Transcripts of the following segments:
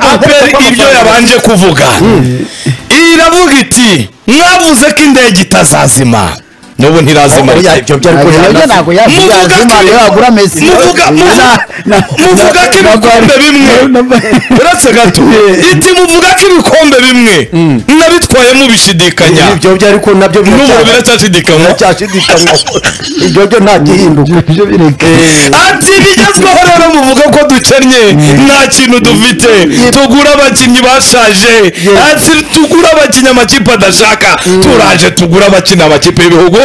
aperi ibyo yabanje kuvuga iravuga iti mwavuze ko indege itazazima n'ubu ntirazima Oya, ibyo byari Ntabwo kujana. yabyo ntabwo yabyo Muvuga yazima ko- yagura Messi. muvuga muvuga- muvuga ko ibikombe bimwe uretse gato iti muvuga ko ibikombe bimwe nabitwayemo bishidikanya ibyo byari ko nabyo n'ubu biracyashidikanywa biracyashidikanywa ibyo byo nta gihinduka Ibyo bireke. ati bigezweho rero muvuga ko dukennye nta kintu dufite tugura abakinnyi bashaje ati tugura abakinnyi amakipe adashaka turaje tugura abakina amakipe y'ibihugu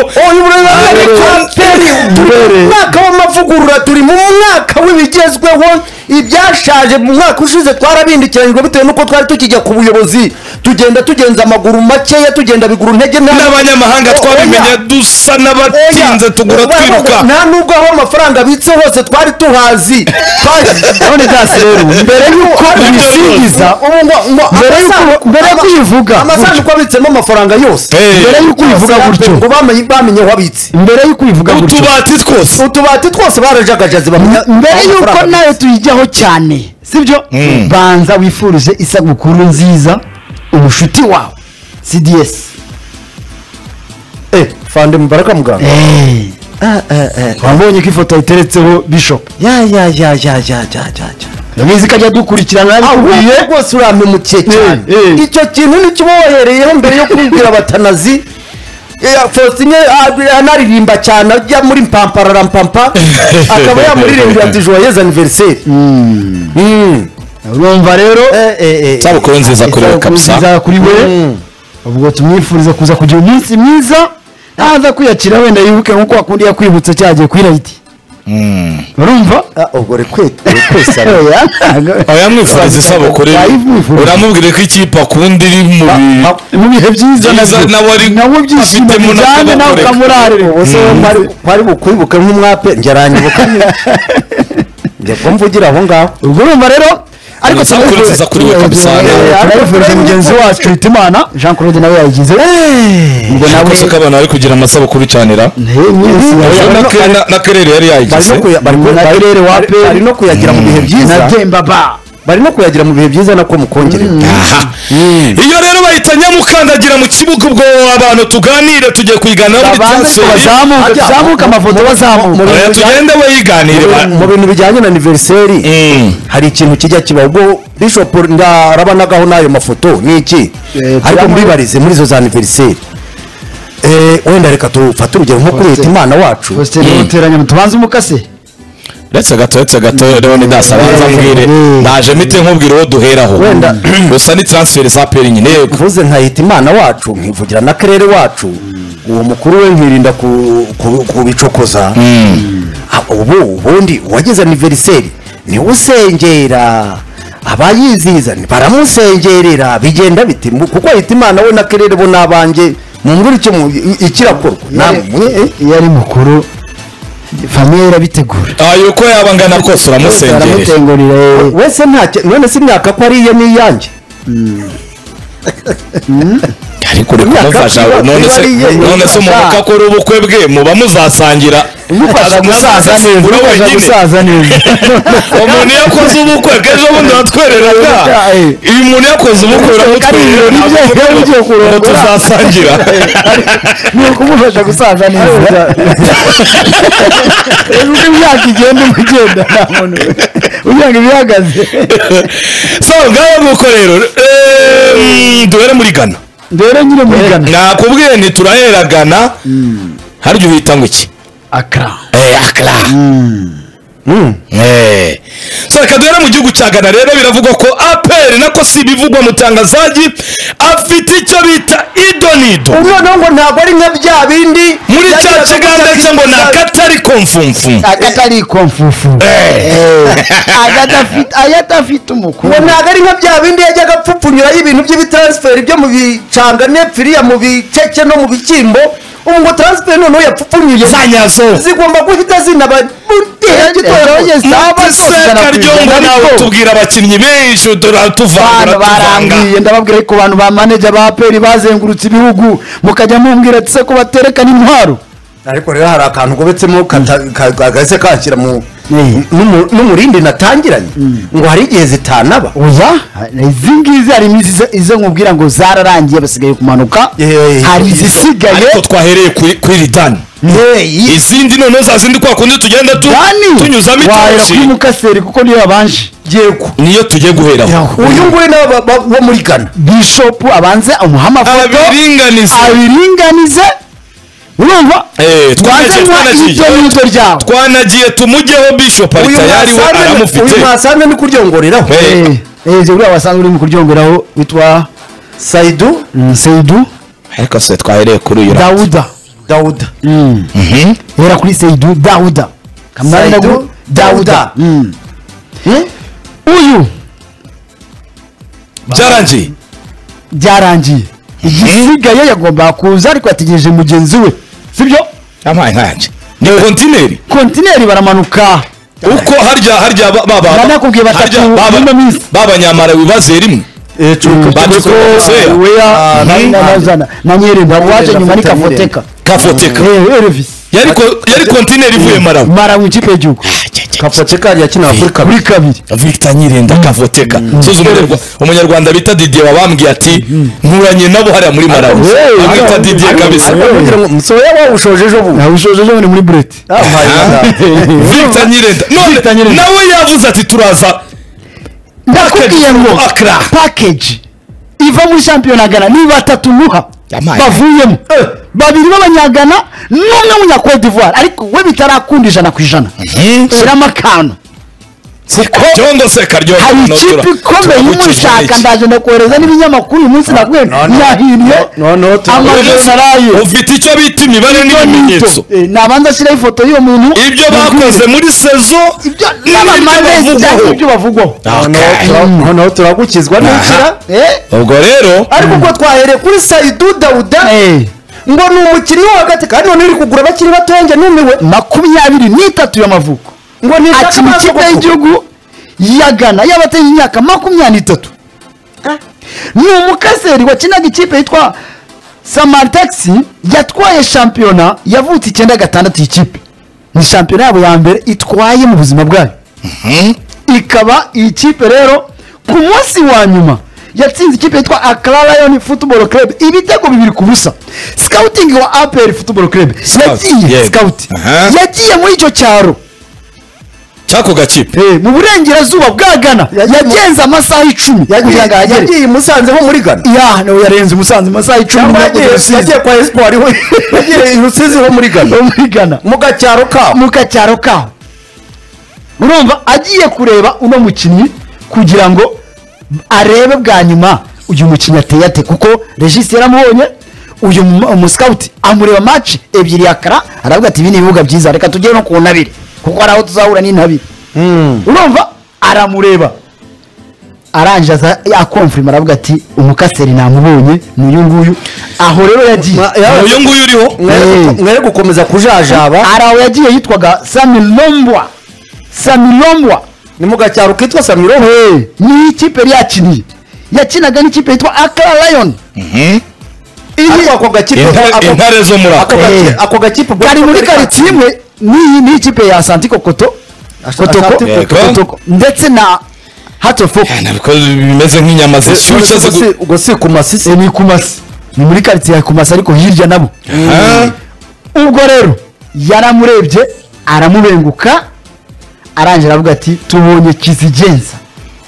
ariko peri turi mu mwaka w'amavugurura turi mu mwaka w'ibigezweho ibyashaje mu mwaka ushize twarabindikiranyijwe bitewe n'uko twari tukijya ku buyobozi tugenda tugenza amaguru makeya tugenda biguru ntege nta n'abanyamahanga Oya. twabimenye dusa n'abatinze tugura Oya. twiruka nta nubwo aho amafaranga abitse hose twari tuhazi None gasi rero mbere y'uko ubisingiza ubu ngo ngo Mbere y'uko- amasanduku- mbere y'uko uyivuga amasanduku abitsemo amafaranga yose Eh. mbere y'uko ubivuga gutyo ngo bamenye bamenye aho abitse mbere y'uko ubivuga gutyo utubati twose utubati twose barajagajaze bamenya mbere aho y'uko amafaranga nawe tuyijyaho cyane sibyo banza wifurije isabukuru nziza umushuti wawe cds Eh, fande mubaraka muganga wabonye ko ifoto yiteretseho bishop ya ya ya ya ya ya ya ya ndabizi ko ajya dukurikirana abikubwiye ahubwo rwose uri ahantu mu kihe cyane Eh, eh. icyo kintu ntikibohereyeho mbere yo kubibwira abatanazi Eh, Faustin ah, anaririmba cyane ajya muri mpampara mpampa akaba yamuririmbira ati joyeuse anniversaire Mm. urumva rero Eh, eh, eh. isabukuru nziza kuri we kabisa nziza kuri we Mm. ubwo tumwifuriza kuza kugira umunsi mwiza naza kwiyakira wenda yibuke nk'uko wakundi yakwibutse cyagiye kuri rayiti urumva Ah, ubwo rekwete rekwesa aho yamwifuriza isabukuru ye. Wayimwifuriza. uramubwira ko ikipe akunda iri mu bi- mu bihe byiza Byiza nabyo. nawe ari- nawe byishimo afitemo bijyanye nawe n'akabarore. ukamurarire ubu se kwari bukwibuke nk'umwape njya aranyibuka njya kuba mvugira aho ngaho ubwo urumva rero ariko Isabukuru turayifuriza- nziza kuri we kabisa. Eh, turayifuriza mugenzi wacu hitimana jean claude nawe yayigize ubwo nawe Nakoze ko abantu bari kugira amasabukuru icanira mwese Na ke- na- na kerere yari bari yayigize no kuya- bari ku- Na bari- Kirere wa bari- Aperi. bari no kuyagira mu bihe byiza natemba ba bari no kuyagira mu bihe byiza nako mukongere iyo rero bahita nyamukandagira mu kibuga ubwo abantu tuganire tugiye kuyiganira muri babanze transferi bazamuka Ajya. bazamuka amafoto bazamuka Oya, tugende bayiganire ba- mu bintu bijyanye na aniveriseri Mm. hari ikintu kijya kiba ubwo bishop ndarabonagaho n'ayo mafoto ni iki Eh, ariko turabona- muribarize muri izo za aniveriseri wenda reka tufate urugero nko kuri leta Faustin. imana wacu faustin ruteranya tubanze umukase uretse gato uretse gato rero ni dasabanza mbwire Mm. naje mite nkubwira uwo duheraho Wenda- gusa ni transferi za peri nyine yego mvuze nkayita imana wacu nkivugira na karere wacu uwo mukuru we nkirinda ku- ku- kubicokoza Ah, ubu ubundi uwagize aniveriseri niwe usengera abayizihiza ni- baramusengerera bigenda biti mu- kuko ahita imana we na karere bo n'abanjye mumbwira icyo mu- i- ikirakorwa namwe eh? iyo ari mukuru famiye irabitegura aha yuko yaba angana kose uramusengerera baramutengurira eh. we se nta ki- none si imyaka ko ariye n'iyanjye ariko uri Imyaka kumufasha iba- none iba se ari iye. none se umuntu Imufasha. ko akora ubukwe bwe muba muzasangira umufasha gusaza neza ura umufasha wenyine gusaza neza umuntu iyo akoze ubukwe bw'ejo bundi watwereraga Eh. iyo umuntu yakoze ubukwe uramutwerera ibirori bye, ntabwo byo ugiye ngo kurongora. tuzasangira ni ukumufasha gusaza neza uko imyaka igenda umugenda nta muntu ugira ngo ibihagaze so ngaho nguko rero eh, mm, duhere muri gana mbere nyine muri gana nakubwiye nti turahera gana harya uhita ngo iki akara Eh, akra Eh. so reka duhere mu gihugu cya gana rero biravugwa ko aperi nako si ibivugwa mu tangazaji afite icyo bita idonido ubu noneho ngo ntabwo ari nka bya bindi muri cya byagiraga kiganza cyo gutya ngo ni kiza- agatari komfumfu akatari komfufu agatafite umukuru ngo ntabwo ari nka bya bindi yajyaga apfupfunyuraho ibintu by'ibitaransiferi byo mu bicanga nefiriya mu bicece no mu bishyimbo ubu ngo taransiferi noneho yapfupfunyuye za nyazo zigomba guhita zinaba mu gihe gitoya mateseka ryo ngo nawe tubwira abakinnyi benshi utura- tuvangura abantu tuvanga barambwiye ndababwira ko abantu ba maneja ba peri bazengurutse ibihugu mukajya mumbwira ati se ko baterekana intwaro ariko rero hari akantu gobetsemo kata- ka- kagahise kanshyira mu Eh. n'umu- n'umurindi natangiranye ngo hari igihe zitanaba oya izi ngizi hari iminsi izo- izo nkubwira ngo zararangiye basigaye kumanuka Eh, hari izisigaye ariko twahereye kuri kuri ritani Hey, izindi noneho za zindi kwa kundi tugenda tu- dani tunyuzamo wahera kuri itosi mukaseri kuko niyo yabanje yego niyo tugiye guheraho uyu nguyu ni aba- ba- bo muri ghana bishopu abanze amuha amafoto abiringaniza abiringanize urumva Eh, banze twanagiye anywa twanagiye ibyo n'ibyo ryaho twanagiye tumujyeho bishop uyu arita yariwe mwasanga ni- aramufite uyu mwasanga ni kuryongoreraho Eh. Eh, eh, uriya wasanga uri mu kuryongeraho witwa saidu mm, seidu ariko se twahereye kuri uyu ra- dawuda dawuda Mm. Mhm. hera kuri seidu dawuda Kamara Saidu, ndagu- Dawuda. dawuda Mm. uyu byarangiye byarangiye igisigaye yagombaga kuza ariko yategereje mugenzi we sibyo yampaye nkanjye ni kontineri kontineri baramanuka uko harya harya ba- ba- ba- Banakubwiye batatu harya ba- ba- ino minsi. b'abanyamarawi bazeye rimwe Kuko Sera. weya Ah, na- nani- na- nani- na- na- na nyerenda waje nyuma ni Nyerenda, kafoteka kafoteka Eh, Elvis. yari ko- yari kontineri ivuye marawi marawi ikipe y'igihugu kapoteka yakinaga kuri kabiri kuri kabiri victor nyirenda kavoteka suzi umunyarwa- umunyarwanda bita didier wabambwiye ati nkuranye nabo hariya muri marawi Eh, amwita eh, didier kabisa ariko kugira ngo musoya wawushoje ejo bundi nawe ushoje ejo bundi muri bureti Ah, my God. victor nyirenda Victor none Nyirenda. nawe yavuze ati turaza ndakubwiye Package ngo from Accra. package iva muri shampiyona gana ni batatu nuha Yamaye. bavuyemo babiri b'abanyagana n'umwe w'unyakodi d'ivoire ariko we bitarakunda ijana ku ijana shyiramo akantu karyondo se karyondo hari noneho ikipe tura- ikomeye turabukijwe y'umushaka n'iki? ndaje ndakohereza n'ibinyamakuru uyu munsi nakubwiye no, no. yahiriye No, no, no, amajoro araye ufite icyo bita imibare n'ibimenyetso Eh, nabanza ashyiraho ifoto y'uwo muntu ibyo bakoze muri sezo ibyo n'ibyo n'abamalezi bavugwaho. ibyo bavugwaho Noneho tura- noneho turagukizwa n'inzira Eh, ubwo rero ariko ubwo twahereye kuri saidu dawuda eh, ngo ni umukinnyi wo hagati kandi noneho uri kugura abakiri batoya njye numiwe makumyabiri n'itatu y'amavuko ngo ni akina ikipe y'igihugu ya Ghana y'abateye imyaka makumyabiri n'itatu ni umukaseri wakinaga ikipe yitwa samaritaxi yatwaye shampiyona yavutse icyenda gatandatu y'ikipe ni shampiyona yabo ya mbere itwaye mu buzima bwayo ikaba iyi kipe rero ku munsi wa nyuma yatsinze ikipe yitwa akara lion football club ibitego bibiri ku busa scouting wa apr football club Scout, yagiye yego. scout Aha. yagiye muri icyo cyaro cyako gakipe Eh, mu burengerazuba bwa gana Yagiye mu- yagenze amasaha icumi kugira ngo ahagere yagiye i musanze ho muri ghana ya no, yarenze umusanze amasaha icumi cyangwa nyuma yo kujya yagiye gusiza. yagiye kwa esipori we yagiye i rusizi ho muri ghana Yo muri gana mu gacyaro kabo mu kacyaro kaho urumva agiye kureba uno mukinnyi kugira ngo arebe bwa nyuma uyu mukinnyi ateye ate kuko regisi yaramubonye uyu mu- umusikawuti amureba maci ebyiri ya kara aravuga ati ibi ni ibibuga byiza reka tugere no ku ntabire kuko hari aho tuzahura n'intabire urumva aramureba arangije aza akomfirima aravuga ati umukaseri namubonye ni uyu nguyu aho rero yagiye Ma- ya- uyu nguyu uriho Mwere- mwere gukomeza kujajaba hari aho yagiye yitwaga samilombwa samilombwa ni mu gacyaro kitwa samiroho ni ikipe yari yakiniye yakinaga n'ikipe yitwa akara lion ariko ako gakipe Intare- ako- intare zo muri ako ako gaki- Eh. ako gakipe ubwo- kari muri karitsiye imwe n'iyi ni ikipe ya santi kokoto kotoko Asante Koto. Kotoko. ndetse na hatofoko Ah, nabwo bimeze nk'inyama zishyushye ubwo zigu- si- ubwo si ku masisi ni kumasi ni muri karitsiye ya kumasi ariko hirya nabo Ah, ubwo rero yaramurebye aramubenguka arangira avuga ati tubonye kizigenza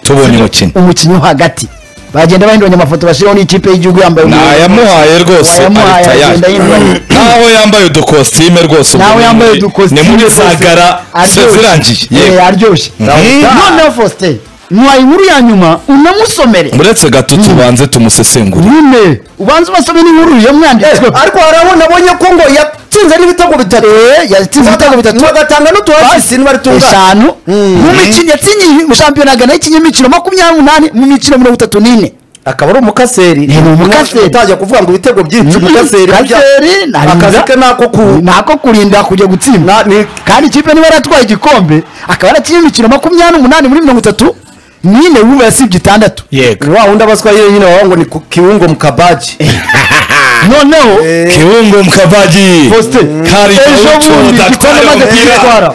tubonye umukino umukinnyi wo hagati bagenda bahinduranya amafoto bashyiraho n'ikipe y'igihugu yambaye umwenda. nayamuhaye rwose Nayamuhaye, arita yaje agenda yihinduranya. naho yambaye udukositime rwose ubu nawe ni yambaye muri- udukositimu ni muri rwose. sagara Aryoshye. sezirangiye yego Eh, aryoshye noneho faustin nywa inkuru ya nyuma unamusomere uretse gato tubanze tumusesengure nyine ubanze ubasome n'inkuru yamwanditswe Eh, ariko hari abo nabonye ko ngo yatsinze n'ibitego bitatu yatsinze ibitego bitatu bagatanga n'utuwasisi ntibaritungana eshanu mu mikino yatsinye mu shampiyona gana yakinye imikino makumyabiri n'umunani mu mikino mirongo itatu n'ine akaba ari umukaseri Ni umukaseri. utajya kuvuga ngo ibitego byinshi Mhm. umukaseri burya Kaseri, ntarinda. akazi ke nako ku nako kurinda kujya na- gutsinda ni- kandi ikipe niba yaratwaye igikombe akaba yarakinye imikino makumyabiri n'umunani muri mirongo itatu n'ine wumva yasibye itandatu yego ni wa wundi abaswa nyine wawe ngo ni ku kiwungo mu kabaji noneho kibungo mukavagi posite kari ejo bundi igikombe atwara amaze umupira kugitwara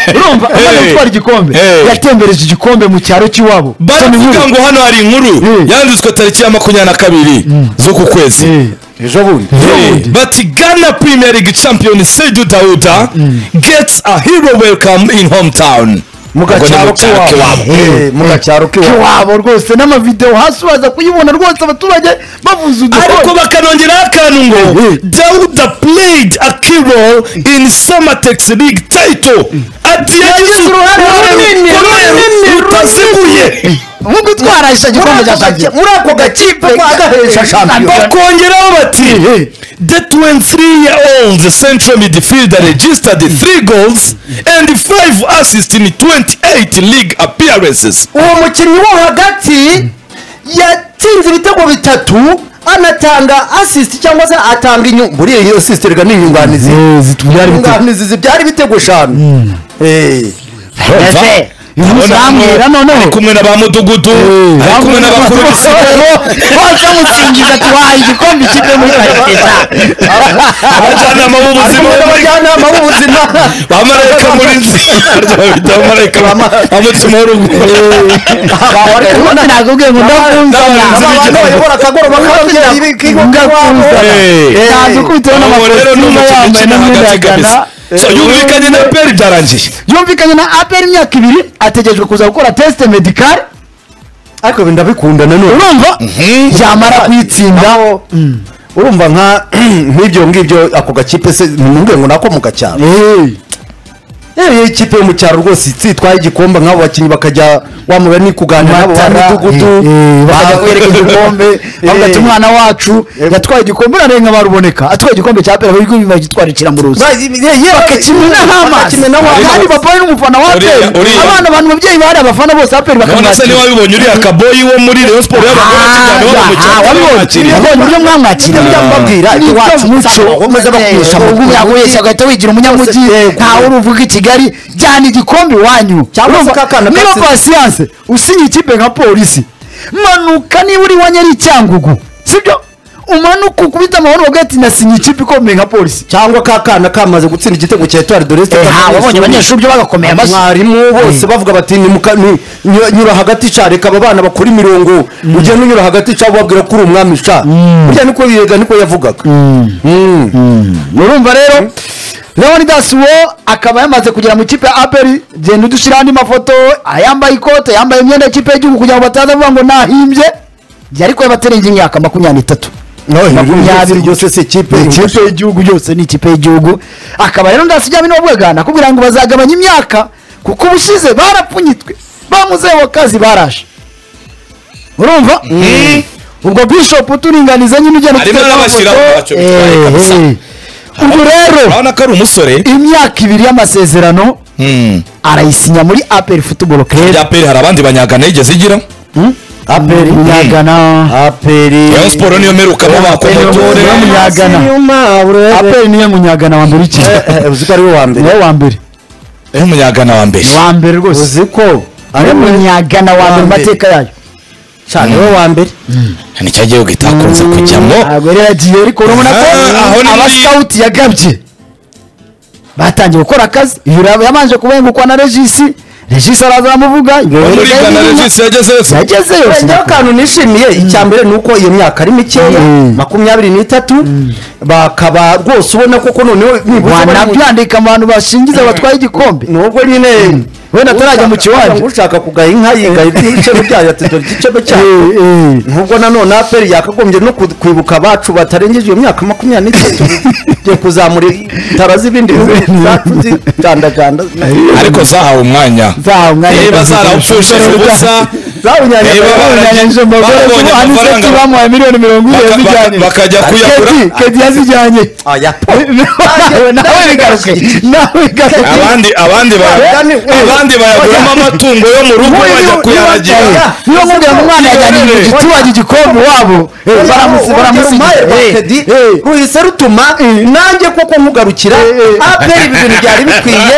urumva amaze Hey. gutwara igikombe Hey. yatembereje igikombe mu cyaro cy'iwabo baravuga ngo hano hari inkuru Mm. yanditswe tariki ya makumyabiri na kabiri z'uku kwezi ejo bundi Burundi. But Ghana Premier League champion Seydou Dauda gets a hero welcome in hometown. mu Ubwo ni gacyaro mu cyaro k'iwabo k'iwabo. Eh, mu gacyaro k'iwabo iwabo rwose n'amavidewo hasi uraza kuyibona rwose abaturage bavuze ariko udukoye bakanongeraho akantu ngo dawuda played a key role in samatex league title ati yagize uruhare runini, runini, rutaziguye nko gutwara icyo gikombe cya shampiyona muri ako gakipe kwagahesha shampiyona bakongeraho bati the 23 year old central midfielder registered 3 goals and 5 assists in 28 league appearances uwo mukinnyi wo hagati yatsinze ibitego bitatu anatanga asisiti cyangwa se atanga inyungu buriya iyo asisiti reka ni inyunganizi zitubyara ibitego. inyunganizi zibyara ibitego eshanu Eh. Ese, uyu munsi urambwira noneho ari kumwe na ba mudugudu ari kumwe n'abakuru b'isibo bose amusingiza ati wahaye igikombe ikipe muri karekeza abajyanama b'ubuzima Kumwe n'abajyanama b'ubuzima bamarayika muri nzi bita abamarayika bamutsima urugo ubundi nakubwiye ngo ndakumvanya Ndakumvanya. abantu bayobora akagoroba k'ababyeyi b'ikigo k'iwabo Eh. ntazi ukubiteho Ubu rero ni n'amakositimu umukino yambaye ukina n'imyenda hagati ya gana kabisa So, yumvikanye na peri byarangiye yumvikanye na apr imyaka ibiri ategerejwe kuza gukora tesite medikare ariko ibi ndabikunda nanone urumva yamara kuyitsinda aho urumva nka nk'ibyo ngibyo ako gakipe se nimubwiye ngo nako mu gacyaro Eh. yewe ikipe yo mu cyaro rwose itwaye igikombe nk'abo bakinnyi bakajya wamubara ni kuganira nabo ba matara midugudu bakajya kwereka igikombe bavuga ati umwana wacu yatwaye igikombe urarenga baruboneka atwaye igikombe cya pera bari bagitwara ikiramuruzi bakakimena nk'amazi kandi papa we n'umufana wa Uriya- peri uriya. abana abantu babyeyi bari abafana bose ba peri none se bakamwakira ntiwabibonye uriya kaboyi wo muri rayon sport y'abagore akigana Ah, ah, wabibonye bamukiriye wabonye uburyo mwamwakira Ujya mbabwira, ati wacu nsanga aho maze bakwihesha mu umunyamujyi wese agahita wigira umunyamujyi Yego. ntawe uruvuga i kigali jyana igikombe iwanyu Cyangwa se Urumva, kakana niba kasi- pasiyanse usinye ikipe nka polisi manuka niba uri iwanyu ari icyangugu sibyo umanuka ukubita amahoro uvuga ati nasinye ikipe ikomeye nka polisi cyangwa ka kana kamaze gutsinda igitego cya etuwari doresite byo bagakomeye mwarimu bose bavuga bati "Ni muka- ni- nyura- nyura hagati ca reka aba bana bakora imirongo ugenda unyura hagati ca ubabwira ko uri umwami ca burya niko yega niko yavugaga Mm. urumva rero leonidas wo akaba yamaze kugera mu kipe ya aperi genda udushyiraho andi mafoto ayambaye ikote yambaye imyenda y'ikipe y'igihugu kugira ngo bataza kuvuga ngo nahimbye ariko yabaterenze imyaka makumyabiri n'itatu Nawe makumyabiri makumyabiri byose se kipe ikipe y'igihugu yose ni ikipe y'igihugu akaba rero ndasijyamo n'ubwaga nakubwira ngo bazagabanya imyaka kuko ubushize barapfunyitwe bamuzeho akazi baraje urumva ubwo bishop uturinganiza nyine ugenda Arimo utwereka arabashyira amafoto. mu ntacyo bitwaye Eh, kabisa. eh. ubwo rero urabona ko ari umusore imyaka ibiri y'amasezerano Hmm. arayisinya muri aperi futuboro bya kereya peri hari abandi banyagana yigeze igira aperi munyagana aperi rayon sport niyo merukamo bakomotore Aperi niyo Munyagana. aperi niyo munyagana wa mbere ikipe uzi ko ari we wa mbere niwe wa mbere umunyagana wa mbere wa mbere rwose uzi ko ari munyagana wa mbere mu mbere. mateka yayo cyane we wa mbere nicyo gihugu itakunze kujyamo ntabwo rero yagiye ariko urabona ko Ah, aho ni muri- abasawuti yagabye batangiye gukora akazi uyu rero yabanje kubengukwa na regisi regisi araza aramuvuga Wo muri ghana regis yagezeyo se yagezeyo njyewe akantu nishimiye icya mbere ni uko iyo myaka ari mikeya Mm. makumyabiri n'itatu bakaba rwose ubona koko noneho nibura bari mu- wanabyandika mu bantu bashingiza batwaye igikombe nubwo nyine wenda atarajya mu kiwanja. ushaka kugaya inka yigaye ibicebe byayo ati dore igicebe cyayo Eh, eh. nubwo nanone aperi yakagombye no ku- kwibuka abacu batarengeje iyo myaka makumyabiri n'itatu byo kuzamura itara z'ibindi bihugu zacu zigandaganda ariko zahawe umwanya Zahawe umwanya. niba zarawupfushije ubusa zawunyanyije Reba, Barangije umugore Babonye ubu amafaranga. aniseti bamuhaye miliyoni mirongo ine Baka- yazijyanye baka- bakajya kuyagura. Kedi, kedi yazijyanye aya Nawe- nawe bigaruke nawe bigaruke abandi abandi ba- Abandi- abandi bayaguramo amatungo yo mu rugo Nk'uyu bajya niba- kuyaragira niba nkubwira ngo umwana yajyanye Iherereye. igituranyi igikombe iwabo baramusi- baramusi- eh, eh. ruhise rutuma nanjye koko nkugarukira aperi ibi bintu byari bikwiye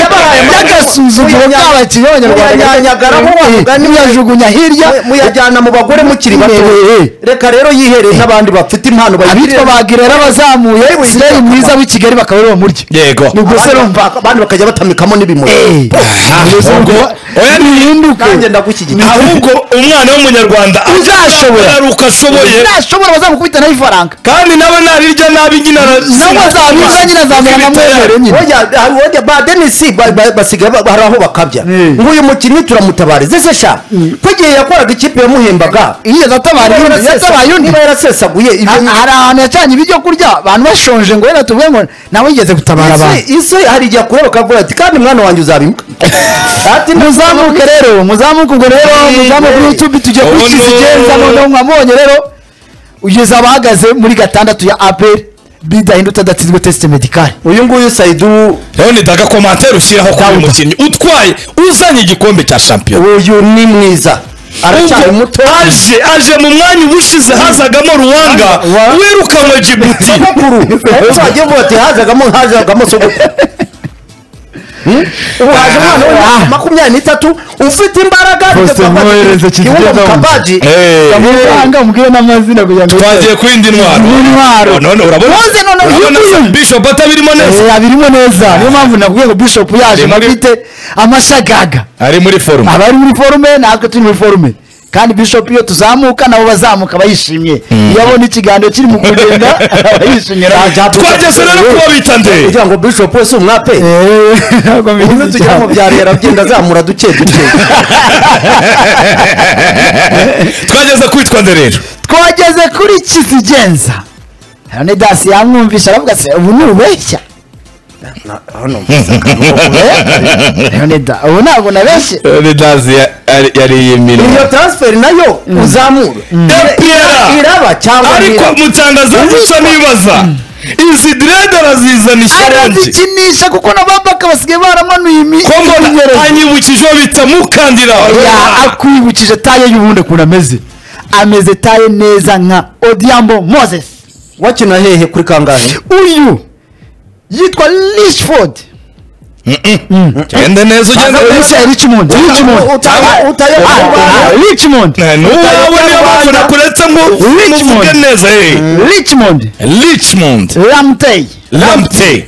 yabahaye y'agasuzuguro k'abakinnyi b'abanyarwanda muyanyanyagaraho wa mugani muyajugunya hirya muyajyana mu bagore mukiri bato Eh, eh. reka rero yihereye n'abandi bafite impano abitwa bayigirira bagirera bazamuye Yewe, sireyi yitwa mwiza w'i kigali bakaba ariwe bamurya Yego. ni ubwo se abandi rumva baka- abandi bakajya batamikamo n'ibimuri Eh, ubwo se ubwo- rumva- oya, bihinduke nanjye ndagushyigikiye ahubwo umwana w'umunyarwanda Uzashobora. azaruka ashoboye ntashobora bazamukubita nawe ifaranga kandi nawe narirya nabi nyina nawe azabirya nyine azamera nka mwemere nyine Oya, hari uwajya ba denisi ba- ba- basigaye ba- hari aho bakabya Mm. ngo uyu mukinnyi turamutabarize se sha ko igihe yakoraga ikipe yamuhembaga iyo yatabaye niba undi yarasesa- yatabaye undi niba yarasesaguye ibyo- Ha- hari ahantu yacanye ibyo kurya abantu bashonje ngo wenda tuvuge ngo nawe yigeze gutabara Isi- abantu isi hari igihe akureba akavuga ati kandi mwana wanjye uzabimuka ati muzamuke rero muzamuke ubwo rero Eh, muzamuke eh. youtube tujye kuri Oh, no. kisigenza noneho mwamubonye rero ugeze abahagaze muri gatandatu ya aperi bidahindutse adatsinzwe tesite medikari uyu nguyu sayidu rero ni daga komantere ushyiraho kuri uyu mukinnyi utwaye uzanye igikombe cya shampiyona uyu ni mwiza aracyari Ubwo muto aje aje mu mwanya ubushize hazagamo ruwanga Wa- wirukanwe jibuti sogokuru uzajya uvuga ati hazagamo hazagamo sogokuru Hmm? ubu haje umwana w'imyaka makumyabiri n'itatu ufite imbaraga Faustin Mwohereze Kizito Kabuza. Eh. uranga umubwire n'amazina kugira ngo twagiye kurinda intwaro n'intwaro none urabona Muze noneho urabona uyu nguyu. bishop atabirimo neza Eh, abirimo neza niyo mpamvu navuye ngo bishop yaje Ari muri- bafite amashagaga ari muri forume abari muri forume natwe turi muri forume kandi bishop iyo tuzamuka nabo bazamuka bayishimye iyo abona ikiganiro kiri mu kugenda aba yishimye twageze rero kuba bita nde kugira ngo bishop wese umwape ubu tujya mu byaro yaragenda azamura duke duke twageze kwitwa nde rero twageze kuri kizigenza none dasi yamwumvisha aravuga se ubu ni ubeshya Eh, none da ubu ntabwo nabeshye redazi yariye iyo transfer nayo uzamura Dore Pierre. iraba cyangwa ariko ntira- mutangaza gusa nibaza izi direde arazizana isharange arazikinisha kuko na babaka basigaye baramanuye imi- ko mbona iminyerezi. anyibukije uwo bita mukandira Ya, akwibukije taye y'ubundi ukuntu ameze ameze taye neza nka odiambo moses wakina hehe kuri kangahe uyu yitwa lishford gende neza ugende neza Richmond, richmond richmond Uta- utayo- Ah, ah, richmond nuwawe niyo mpamvu nakuretse ngo Richmond. muvuge neza eh. richmond richmond ramtey lampte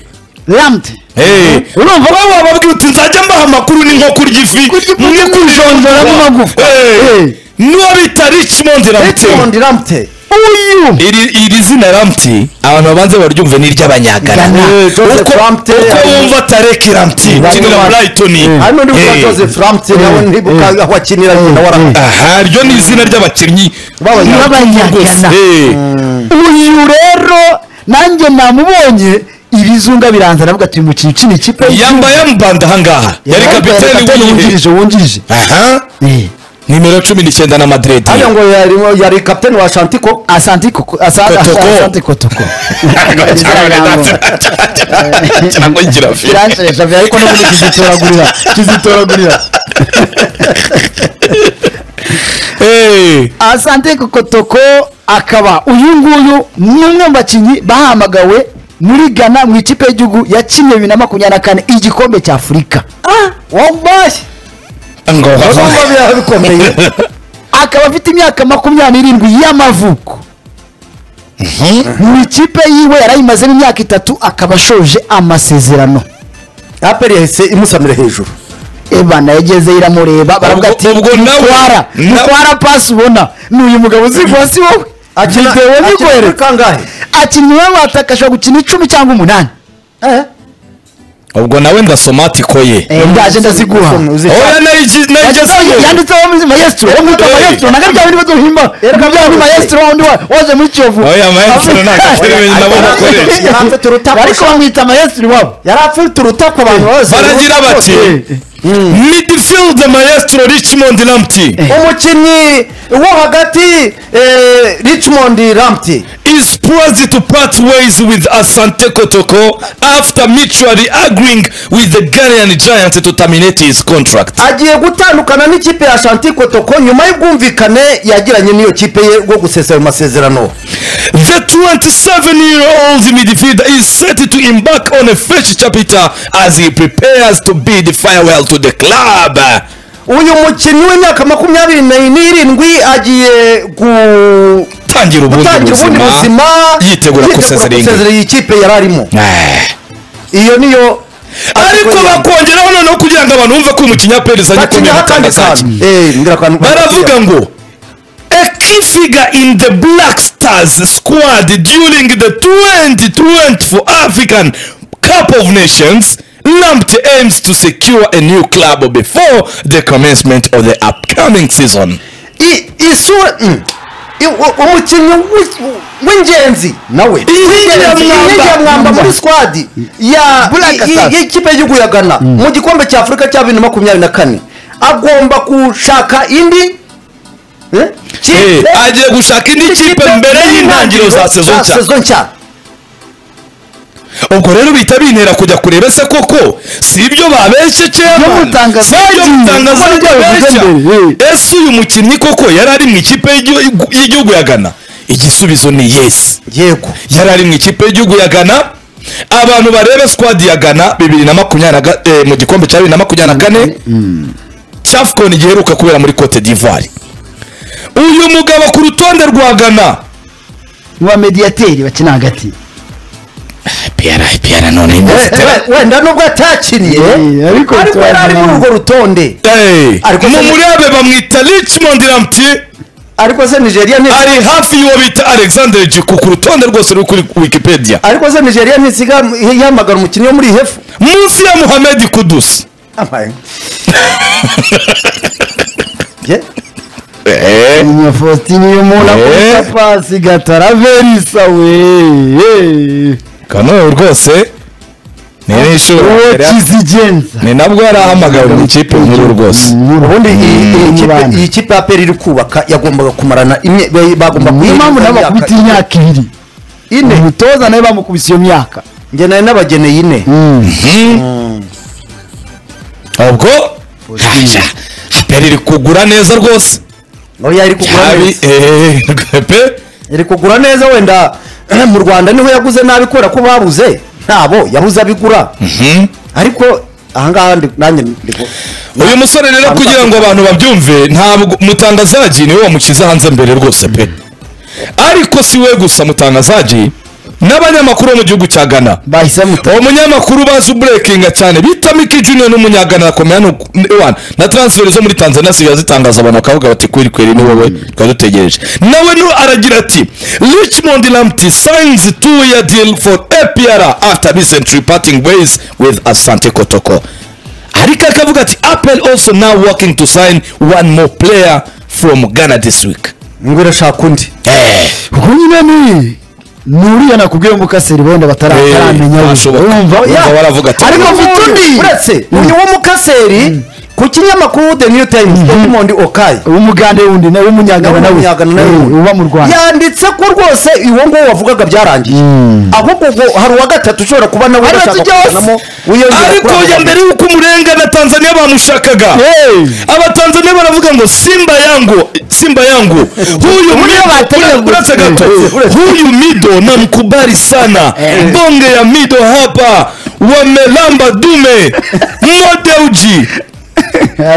ramtey Eh, urumva baba bababwira uti nzajya mbaha amakuru ni nko kurya ifi Kurya ifi ni kujonjoramo amagufwa. Eh. niwo bita richmond ramte Richmond Ramte uyu iri iri zina ramti abantu babanze baryumve ni iry'abanyagana Ghana. Eh, Joseph uko Ramte, uko eh, wumva tareki ramti Barimo ukinira ba- brighton hari n'undi Eh. witwa Joseph Ramte nawe ntibuka aho akinira nyina wa Ramte aha ryo ni izina ry'abakinnyi b'abanyagana Eh. uyu rero nanjye namubonye ibizunga biranza navuga ati uyu mukinnyi ukina ikipe yambaye amubanda ahangaha yari kapiteni w'igihe wungirije wungirije aha Eh. nimero cumi n'icyenda na madrid hano ngo yari- yari kapiteni wa shantiko asante koko asante Kotoko. asante kotoko cyangwa igirafi biranshaje bya ariko n'ubundi kizitoragurira kizitoragurira asante kotoko akaba uyu nguyu ni umwe mu bakinnyi bahamagawe muri Ghana mu ikipe y'igihugu yakinnye bibiri na makumyabiri na kane igikombe cya afurika wambaye ngo biraha bikomeye akaba afite imyaka makumyabiri n'irindwi y'amavuko mu ikipe yiwe yarayimazemo imyaka itatu akaba ashoje amasezerano aperi yahise imusamira hejuru ebana yageze iramureba baravuga ati ubwo nawe- mutwara nawe- mutwara pasi ubona ni uyu mugabo uzigwa si wowe akina videwo akina kuri nyigwereka kangahe ati niwe wataka ashobora gukina icumi cyangwa umunani ubwo nawe ndasoma atiko ye Eh, ndaje ndaziguha oya nayigi- Yanditseho- nayigezeyo yanditseho mu- maestro wo mwitwa Eh. maestro naga bya bindi baduhimba naga bya bindi maestro wundi wa- waje muri kiyovu oya maestro ntagateri nabo bakoresha Yari afite urutako ariko bamwita maestro iwabo yari afite urutako abantu bose baragira bati midfield maestro richmond lamptey umukinnyi wo hagati eh, richmond ramte conspiracy to part ways with Asante Kotoko after mutually agreeing with the Ghanaian giant to terminate his contract. agiye gutandukana n'ikipe ya shanti kotoko nyuma y'ubwumvikane yagiranye n'iyo kipe ye bwo gusesa ayo masezerano The 27-year-old midfielder is set to embark on a fresh chapter as he prepares to bid farewell to the club. uyu mukinnyi w'imyaka makumyabiri na- n'irindwi agiye gu- tangira ubundi gutangira ubundi buzima buzima yitegura gusezera iyi ngiyi. gusezera iyi kipe yari arimo Eh. iyo niyo ariko bakongeraho noneho kugira ngo abantu bumve ko umukinnyi wa perezida agikomeye bakinyaho akandi mukandasake kantu Eh, ngira akantu- baravuga ngo a key figure in the black stars squad during the 2024 african cup of nations Lamptey aims to secure a new club before the commencement of the upcoming season. I- isura mm. I- u- umukinnyi w'i- w'ingenzi nawe Inkingi ya mwamba. Inkingi ya mwamba muri squad ya Black i- i- Stars. y'ikipe y'igihugu ya ghana mu gikombe cya afurika cya bibiri na makumyabiri na kane agomba gushaka indi eh, Eh, kipe- agiye gushaka indi kipe mbere y'intangiriro za sezon nshya sezon nshya ubwo rero bihita bintera kujya kureba se koko si ibyo babeshye chairman, mutangaza- si ibyo Bagiye, mutangaza kubona ibyo babeshya bavuga mbere, ese uyu mukinnyi koko yari ari mu ikipe y'igihugu- y'igihugu ya ghana igisubizo ni yesi yego yari ari mu ikipe y'igihugu ya ghana abantu barebe squad ya ghana bibiri na makumyabiri na ga- eh, mu gikombe cya bibiri na makumyabiri na kane cafcon giheruka kubera muri cote d'ivoire uyu mugabo ku rutonde rwa ghana ni wa mediyateri bakina hagati piyara piyara none Eh, inzitira- eh, wenda nubwo atakiriye Eh, ariko ariko yari ari muri urwo rutonde Hey, Ariko se- mumurebe bamwita richmond ramti ariko se nigeria ni ari hafi y'uwo bita alexander jiku ku rutonde rwose ruri kuri wikipedia ariko se nigeria nisiga yamagana umukinnyi wo muri iyi hefu munsi ya muhammed kudusi Amaye. Ye? inyuma faustin iyo umuntu Eh. akora pasi gataraverisa we Eh. kano rwose ni n'ishuri uwo kizigenza ni nabwo yari ahamagawe mu ikipe nkuru rwose ubundi iyi- iyi Mm. kipe- iyi kipe ya peri iri kubaka yagombaga kumarana imye- be- bagomba niyo kuyirinda mpamvu nabo imyaka bakubita imyaka ibiri ine umutoza nawe bamukubise iyo myaka njye nari nabageneye ine ubwo haja peri iri kugura neza rwose oya iri kugura yabi neza eh, pe iri kugura neza wenda mu rwanda niho yaguze nabi kubera ko babuze ntabo yabuze abigura ariko ahangaha ndi- nanjye ndi ku- uyu musore rero kugira ngo abantu babyumve ntabwo mutangazaji niwe wamushyize hanze mbere rwose pe ariko si we gusa mutangazaji n'abanyamakuru bo mu gihugu cya ghana bahise muto uwo munyamakuru bazi uburekinga cyane bita miki junior n'umunyagana akomeye hano ku- ni- wana. na transfer zo muri tanzania ziba zitangaza abantu bakavuga bati kweri kweri ni wowe twari dutegereje nawe nu aragira ati richmond lamti signs two year deal for apr after recently parting ways with asante kotoko ariko akavuga ati apple also now working to sign one more player from ghana this week ngo irashaka undi eh. ubwo nyine ni ni uriya nakubwiye umukaseri wenda Eh, bataramenya ntashoboka. Wumva baravuga ati- ariko mfite undi uretse uyu w'umukaseri ku kinyamakuru the new times edmond okayi umugande wundi nawe w'umunyagana nawe Umunyagana nawe Eh, wundi. uba mu rwanda yanditse ko rwose uwo nguwo wavugaga byarangiye ahubwo ubwo hari uwa gatatu ushobora kuba nawe Hari udashaka atujya hose. kuvanamo wiyongera ariko kuri ya abo mbere y'uko umurenga na tanzania bamushakaga Eh. abatanzania baravuga ngo simba yangu simba yangu huyu mido wategemea ura- uretse gato huyu mido namkubali sana bonge ya mido hapa wamelamba dume modeuji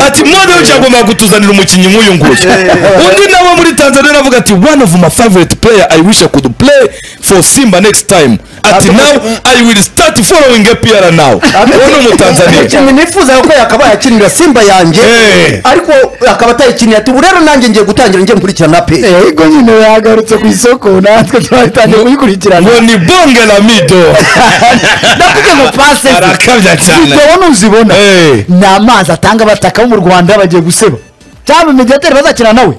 ati modeuji agomba kutuzanira umukinnyi nk'uyu nguyu undi nawe muri tanzania aravuga ati one of my favorite player i wish i could play for simba next time ati now i will start following apr now uwo ni umutanzania umukinnyi nifuza ko yakabaye akinira simba yanjye Eh. ariko akaba atayikiniye ati ubu rero nanjye ngiye gutangira njye gukurikirana pe Eh, ariko nyine yagarutse ku isoko natwe twatangiye kuyikurikirana ngo ni bonge la mido ndavuga ngo pase arakabya cyane zibona uzibona Eh. ni amazi atanga abataka bo mu rwanda bagiye guseba cyangwa imediateri bazakina nawe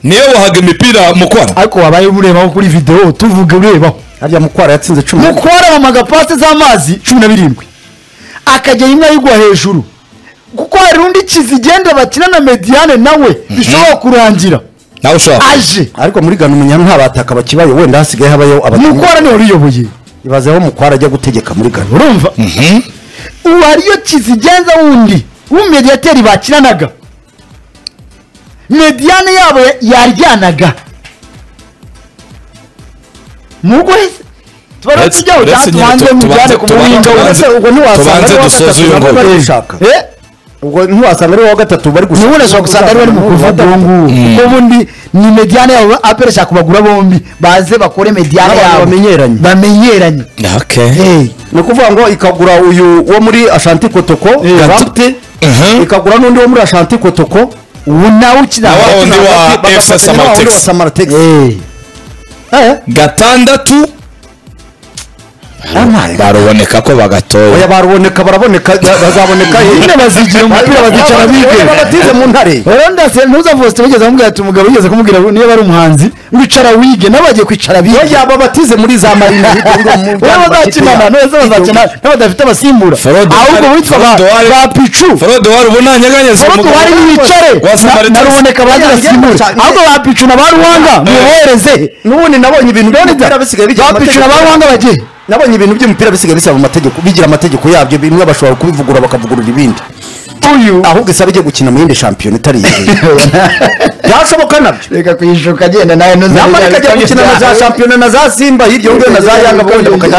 niyo wahaga imipira mu kwana ariko wabaye uburebaho kuri videwo tuvuge urebaho harya mukwara yatsinze cumi nuko waramaga pasi z'amazi cumi na birindwi akajya imwe ayigwa hejuru kuko hari undi kizigenda bakina na mediyane nawe bishobora kurangira nawe ushaka aje ariko muri gana umunyana nta bataka bakibaye wenda hasigaye habayeho abatoni mukwara niwe wariyoboye ibaze aho mukwara ajya gutegeka muri gana urumva ubu hariyo kizigenza wundi w'umumediyateri bakinanaga mediyane yabo ya- yaryanaga mugo hese tubara Let's- tujyaho let's cyangwa nyine tu- tubanze mujyane tubanze- ku muhinga tubanze- wese Ese ubwo ntiwasanga Tubanze ari uwa dusoze gatatu uyu nabwo nguyu. bari gushaka ubwo ntiwasanga ari uwa gatatu bari gushaka niwe unashobora gusanga ari bari mu kuvata uwo nguwo kuko ubundi ni mediyane yabo apera ashaka kubagura bombi baze bakore mediyane N'abantu yabo bamenyeranye. bamenyeranye Eh, ni ukuvuga ngo ikagura uyu wo muri ashanti kotoko gafite Mhm. ikagura n'undi wo muri ashanti kotoko ubu nawe ukina Na wa wundi wa Bagafata FS na wa wundi wa Samatex. Samatex. Eh. Eh, gatandatu yampaye. baruboneka ko bagatoye oya baruboneka baraboneka bazaboneka nyine bazigira umupira bazicara bige batize mu ntare ndase ntuzavuze tumugeze kumubwira ati umugabo yigeze kumubwira ngo niba ari umuhanzi wicara wige nawe bagiye kwicara bige oya babatize muri za marina wowe bazakinana neza bazakina n'abadafite abasimbura Forode ahubwo wari- witwa ba Forode wari- ba picu forode wari ubona nyeganyeze forode umugabo. wari bicare Wa Samaritan. na ruboneka bagira asimbure Cyane. ahubwo ba picu na ba ruhanga mubohereze n'ubundi nabonye ibintu by'umupira bisigaye bigira ba picu na ba amategeko ruhanga bagiye nabonye ibintu by'umupira bisigaye bisaba amategeko bigira amategeko yabyo bimwe bashobora kubivugurura bakavugurura ibindi uyu ahubwo isaba ijya gukina mu yindi shampiyona itari iyi byashoboka nabyo reka kuyishuka agenda nawe nyamara ikajya gukina na za shampiyona na za simba hirya ngiyo na za yanga bakajya bakina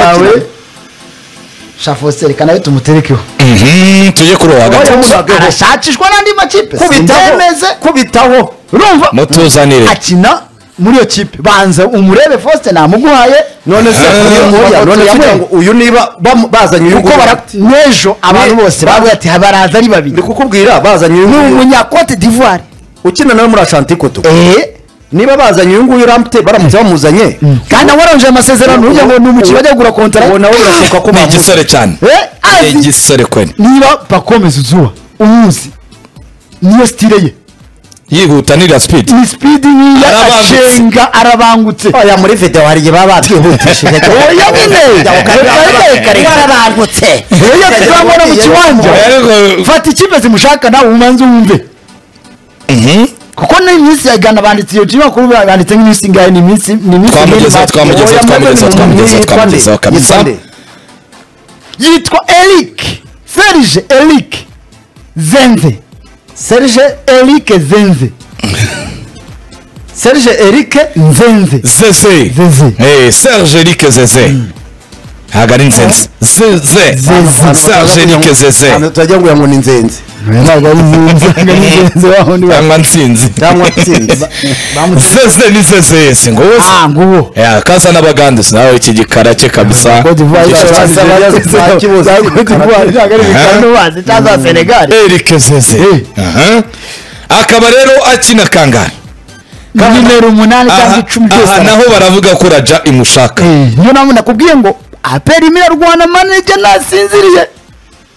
shafoseri kana we tumuterekeho Mhm, tujye kuri uwa gatatu arashakishwa n'andi makipe kubitaho sindemeze kubitaho urumva mutuzanire akina muri iyo kipe banza umurebe faustin namuguhaye none se Ah. uyu nguyu none se ugira ngo uyu niba bamu- bazanye uyu kuko nguyu bara- n'ejo abantu Ne- bose bavuga ati baraza ari ndi babiri kukubwira bazanye uyu ni nguyu umunyakote d'ivoire ukina nawe muri ashantikoto eee niba bazanye uyu nguyu ramute baramutse bamuzanye kandi awarangije amasezerano ujya ngo ni umukino bajya kugura kontara uwo nawe birashoboka ko ni bamuzi igisore cyane Eh, ni azi igisore kwene niba pakomeza uzuba umuzi niyo sitire ye yihuta ni speed ni sipidi nkiya Arabangutse. ashenga arabangutse oya muri video hari igihe baba batwihutishije oya nyine barabangutse oya tuzamubona mu kiwanja Ariko- fata ikipe zimushaka nawe umanze wumve Mhm. kuko n'iminsi ya gana banditse iyo timu bakuru banditse nk'iminsi ingahe ni iminsi ni iminsi twamugezeho nk'iri twamu- twamugezeho Oya, twamugezeho maze twamugezeho ni- twamugezeho yitwa nde? kabisa Yitwa nde? yitwa eric serge eric zenze serge eric zenze serge eric nzenze zeze Zeze. Eh, serge erike zeze ntabwo ari nzenze zeze serge erike zeze Ahantu turagira ngo uyangu ni nzenzi ntabwo ari nzenze ntabwo ari nzenze waho ni cyangwa nsinzi cyangwa nsinzi zeze ni zeze si ngo wowe ah nguwo Ya, kaza n'abagandisi nawe iki gikara cye kabisa Cote d'Ivoire Gishobora cyangwa kuba yazize ikibazo Zeze, za Cote d'Ivoire, cyangwa ari Bikano bazi, cyangwa za Senegal. erike zeze Aha. akaba rero akina kangara nimero umunani cyangwa aha icumi aha, byose naho baravuga ko raja imushaka Eh, niyo nawe nakubwiye ngo aperi imira rwana manege nasinziriye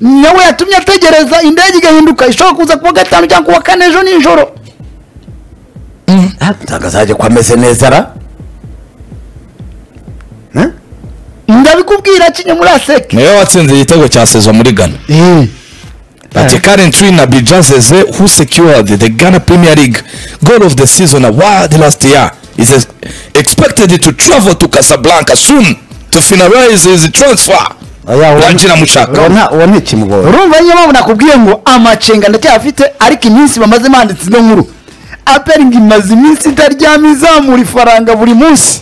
nawe yatumye ategereza indege igahinduka ishobora kuza kuwa gatanu cyangwa kuwa kane ejo nijoro ntabwo azajya ko ameze neza ra Eh? ndabikubwira kinye muri aseke niwe watsinze igitego cya sezo muri ghana But currently Nabija Zeze who secured the Ghana Premier League goal of the season award last year is ex- expected to travel to Casablanca soon to finalize his transfer. Oya, uwo- Rangira uwo Muchaka. nta- uwo ni ikimugora urumva niyo mpamvu nakubwiye ngo amacenga ndacyafite ariko iminsi bamaze banditse ino nkuru aperi ngo imaze iminsi itaryama izamura ifaranga buri munsi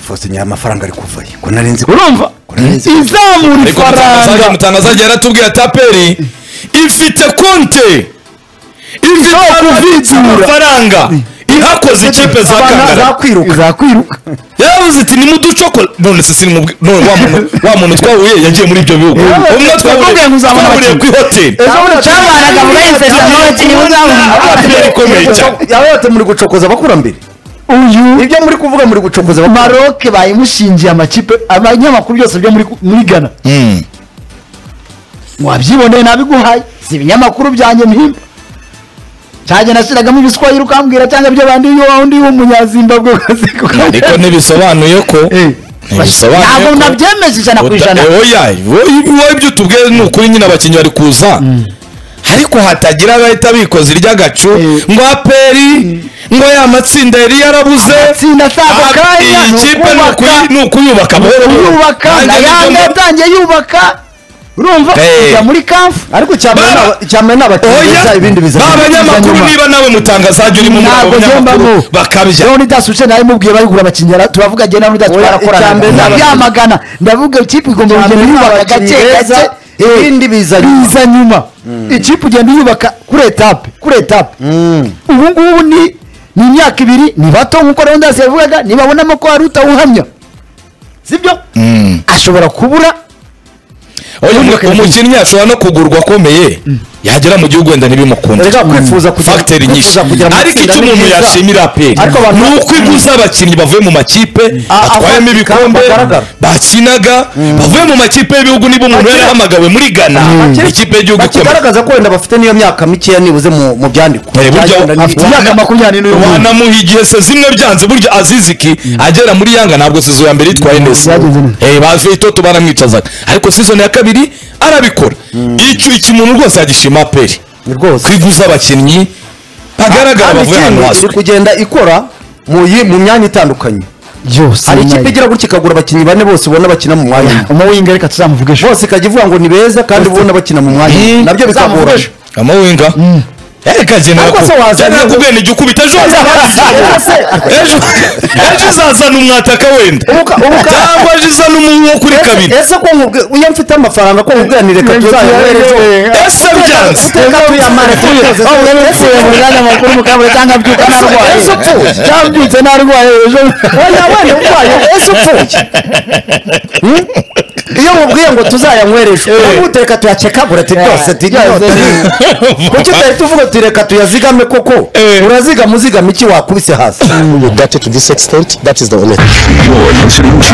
fose nyaya amafaranga ari kuvayo ko nari nzi ko urumva izamura Ariko mutangazaji ifaranga mutangazaji yaratubwiye ati aperi ifite konte ifite kuvidura. amafaranga ihakoze ikipe za Kangara. zakwiruka izakwiruka yaravuze ati nimuducokora none se si nimubwi- none wa muntu wa muntu twahuye yagiye muri ibyo bihugu Eh, umwe twakubwiye ngo twahuriye uzabona twahuriye ku ihoteli ejo bundi cyabanaga muri Tugiye kubona aperi ikomeye cyane yaba yate muri gucokoza abakurambere uyu ibyo muri kuvuga muri gucokoza abakurambere maroke bayimushingiye amakipe abanyamakuru byose byo muri muri gana wabyiboneye nabiguhaye si ibinyamakuru byanjye mpimba cyanjye nashyiragamo ibiswahili ukambwira cyangwa ibyo bandi iyo wundi w'umunyazimbabwe ukaze ariko ntibisobanuye ko ntibisobanuye ntabwo ko- nabyemeje ijana ku Uta- ijana eh, oya wowe ibyo utubwiye ni ukuri nyine abakinnyi bari kuza ariko hatagira abahita bikoza iry'agacu Eh. ngo aperi ngo ya matsinda yari yarabuze Amatsinda ashaka Ah, akanya, iyi ni kipe ni ukubaka. ukuyi- ni ukuyubaka buhoro buhoro. yubaka na Nanjye nibyo yange mbona. yatangiye yubaka urumva Hey. kujya muri kamfu ariko cyamara Bara! n'aba- cyamara n'abategereza oya ibindi biza ba banyamakuru nyuma. niba nawe mutangazajya urimo muri abo ntabwo banyamakuru ngembamo bakabya rero nidasi uce nawe mubwiye bari kugura abakinnyi ara- turavuga jye nawe nidasi Oya, icya twarakorana mbere n'abakinnyi. ndabyamagana ndavuga ikipe igomba Icya kugenda mbere yubaka n'abakinnyi gake beza, gake ibindi biza nyuma. biza nyuma ikipe ugenda yubaka kuri etape kuri etape ubu ngubu ni ni imyaka ibiri ni bato nk'uko rero ndasi yavugaga nibabonamo ko hari utawuhamya sibyo ashobora kubura oya umu- umukinnyi ashobora no kugurwa akomeye yagera mu gihugu wenda ntibimukunde reka kwifuza kugira- fagiteri nyinshi kwifuza kugira mu ariko matsinda icyo ni umuntu byiza. yashimira aperi Ariko abantu- ni uko iguze abakinnyi bavuye mu makipe A- batwayemo abandi kandi ibikombe bagaragara. bakinaga bavuye mu makipe y'ibihugu niba umuntu Bakina- yarahamagawe muri ghana Bakiri- ikipe y'igihugu ikomeye bakigaragaza ko wenda bafite niyo myaka mikeya nibuze mu mu byandikwa Eh, burya Byagenda afite nibiki. imyaka makumyabiri n'umunani wanamuha igihe se zimwe byanze burya aziziki agera muri yanga ntabwo sizo ya mbere yitwaye neza Byagenze neza. Eh, bavuye itoto baramwicazaga ariko sizoni ya kabiri arabikora icyo iki muntu rwose yagishima aperi Ni rwose kwiguza abakinnyi bagaragara kandi bavuye ahantu ikindi iri hazwi kugenda ikora mu yi- mu myanya itandukanye byose hari ikipe igira gutya ikagura abakinnyi bane bose ubona bakina mu mwanya umwe. umuwinga reka tuzamuvugesha bose ikajya ivuga ngo ni beza kandi ubona bakina mu mwanya umwe. Mm. nabyo bikagora Uzamuvuge. amawinga reka genera Ariko se wazana- kubwene jya ukubita ejo ejo ejo uzazana umwataka wenda Ubuka- ubuka- cyangwa ejo uzana umuntu kuri kabiri ese ko nkubwi- iyo mfite amafaranga ko nkubwiranire reka tuzayahere ejo ese byanze Reka tuyamare, tuyoze. Ese- makuru mukabure cyangwa abyuka narwaye ese upfuye. cyangwa abyutse narwaye ejo oya wenda urwaye ese upfuye Hmm? iyo mubwiye ngo tuzayanywereje nawe utereka tuyacekagura ati rwose ati Rwose nyote kuki utari tuvuga uti reka tuyazigame koko Eh. urazigama uzigama iki wakubise hasi you got it to this extent, that is the only You're listening to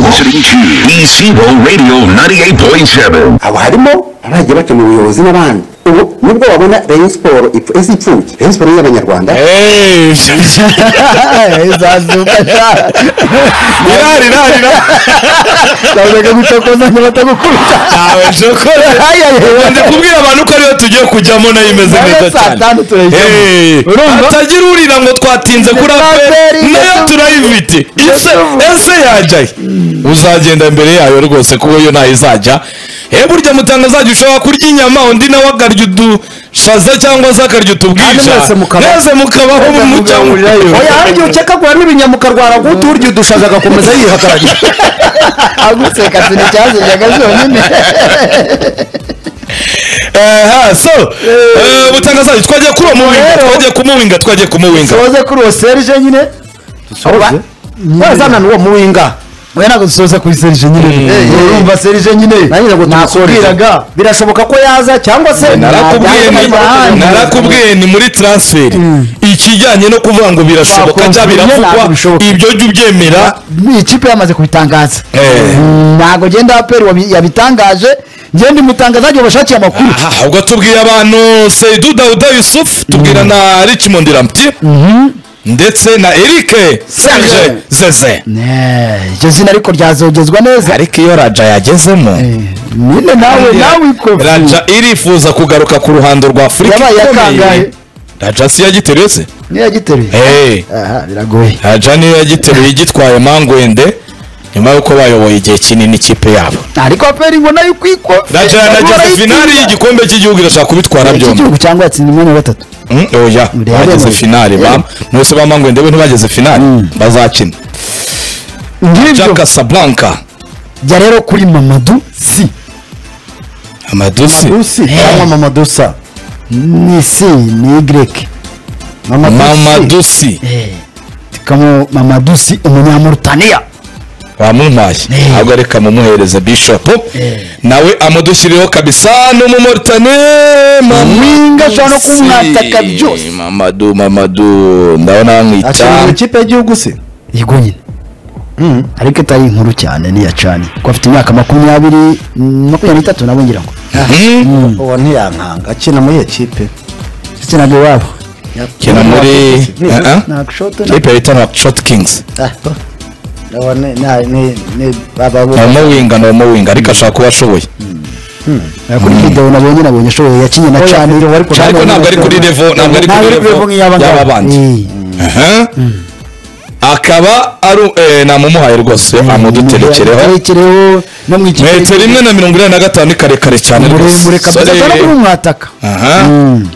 listening to Easy Radio 98.7. aba harimo abagiye bakina ubuyobozi n'abandi ubu nibwo babona rayon siporo ipfu- ese ipfubye rayon siporo y'abanyarwanda irari irari ndabaga gucokozanya batagukubita nawe shokora ndi kubwira abantu ko ariyo tugiye kujyamo nayo imeze neza Nayo saa cyane tanu turayijyamo. Eh, Urumva? hatagira urira ngo twatinze kuri aperi aperi, nayo ndetse- turayifite ese ese yajyaye uzagenda mbere yayo rwose kuko yo ntayo izajya eh burya mutanga azajya ushobora kurya inyama undi nawe akarya udushaza cyangwa se akarya utubwija Kandi mwese mukabaho. mwese mukabaho mujya oya hari igihe ukekagura n'ibinyama ukarwara guto urya udushaza agakomeza yihagarariye aguseka sinzi cyaziryaga zonyine aha so eh, mutanga azajya twajya kuri uwo muwinga Rero- twajya kumuwinga twajya kumuwinga soze kuri uwo serije nyine soze wazana n'uwo muwinga oya ntabwo dusoza kuri serije nyine urumva serije nyine nanjye ngo tumusoreze nakubwiraga birashoboka ko yaza cyangwa se narakubwiye ni- Ntabwo- narakubwiye ni muri transferi ikijyanye no kuvuga ngo birashoboka Bakongera bya biravugwa ntabwo bishoboka. ibyo jya ubyemera ikipe yamaze kubitangaza Eh. ntabwo genda aperi wabi- yabitangaje ngenda imutangaza agiye bashakiye amakuru aha ubwo tubwiye abantu seidu dawuda yusufu tubwira na richmond ramti ndetse na erike serge zeze Eh, iryo zina ariko ryazogezwa neza ariko iyo raja yagezemo nyine nawe nawe ikopfi raja irifuza kugaruka ku ruhando rwa afurika Yabaye yatangaye. ikomeye raja si yagiteruye se niyo yagiteruye Eh. aha biragoye raja niyo yagiteruye igitwaye mangwende nyuma y'uko bayoboye igihe kinini ikipe yabo ariko aperi ngo nayo ikwikopfi raja yanageze finali y'igikombe cy'igihugu irashaka kubitwara byombi cy'igihugu cyangwa yatsinda imwe na gatatu Mm, oya Real bageze Madrid. finali ba mwese bamangwe ndewe ntibageze finali bazakina ngibyo jaka sablanka jya rero kuri mamadu si amadusi usi cyangwa mamadusa ni si ni y mamadu mamadusi tukamo mamadu si umunyamurutaniya bamumpaye ntabwo reka mumuhereze bishop nawe amudushyirireho kabisa ni umumoritane Mwinga ashobora no kumwataka byose. mamadu mamadu ndabona akina mu bamwica ikipe y'igihugu se yego nyine ariko itari inkuru cyane niya cani ko afite imyaka makumyabiri mm, makumyabiri n'itatu nabo ngira ngo Mhm. uwo ntiyankanga akina muri iyo kipe akinaga iwabo kina muri Ah, ah. kipe bita Nouakchott kings ni umuwinga ni umuwinga ariko ashaka kuba ashoboye kuri video nabonye nabonye ashoboye yakinye na Oya, cyane video wari ku- ariko ntabwo ari kuri revo ntabwo ari kuri revo y'aba bandi Aha. akaba ari eh, namumuhaye rwose amuduterekereho amuduterekereho no mu ikipe metero imwe na mirongo ine na gatanu ni karekare cyane muremure rwose kabisa cyane kuri Sorry. mwataka Aha.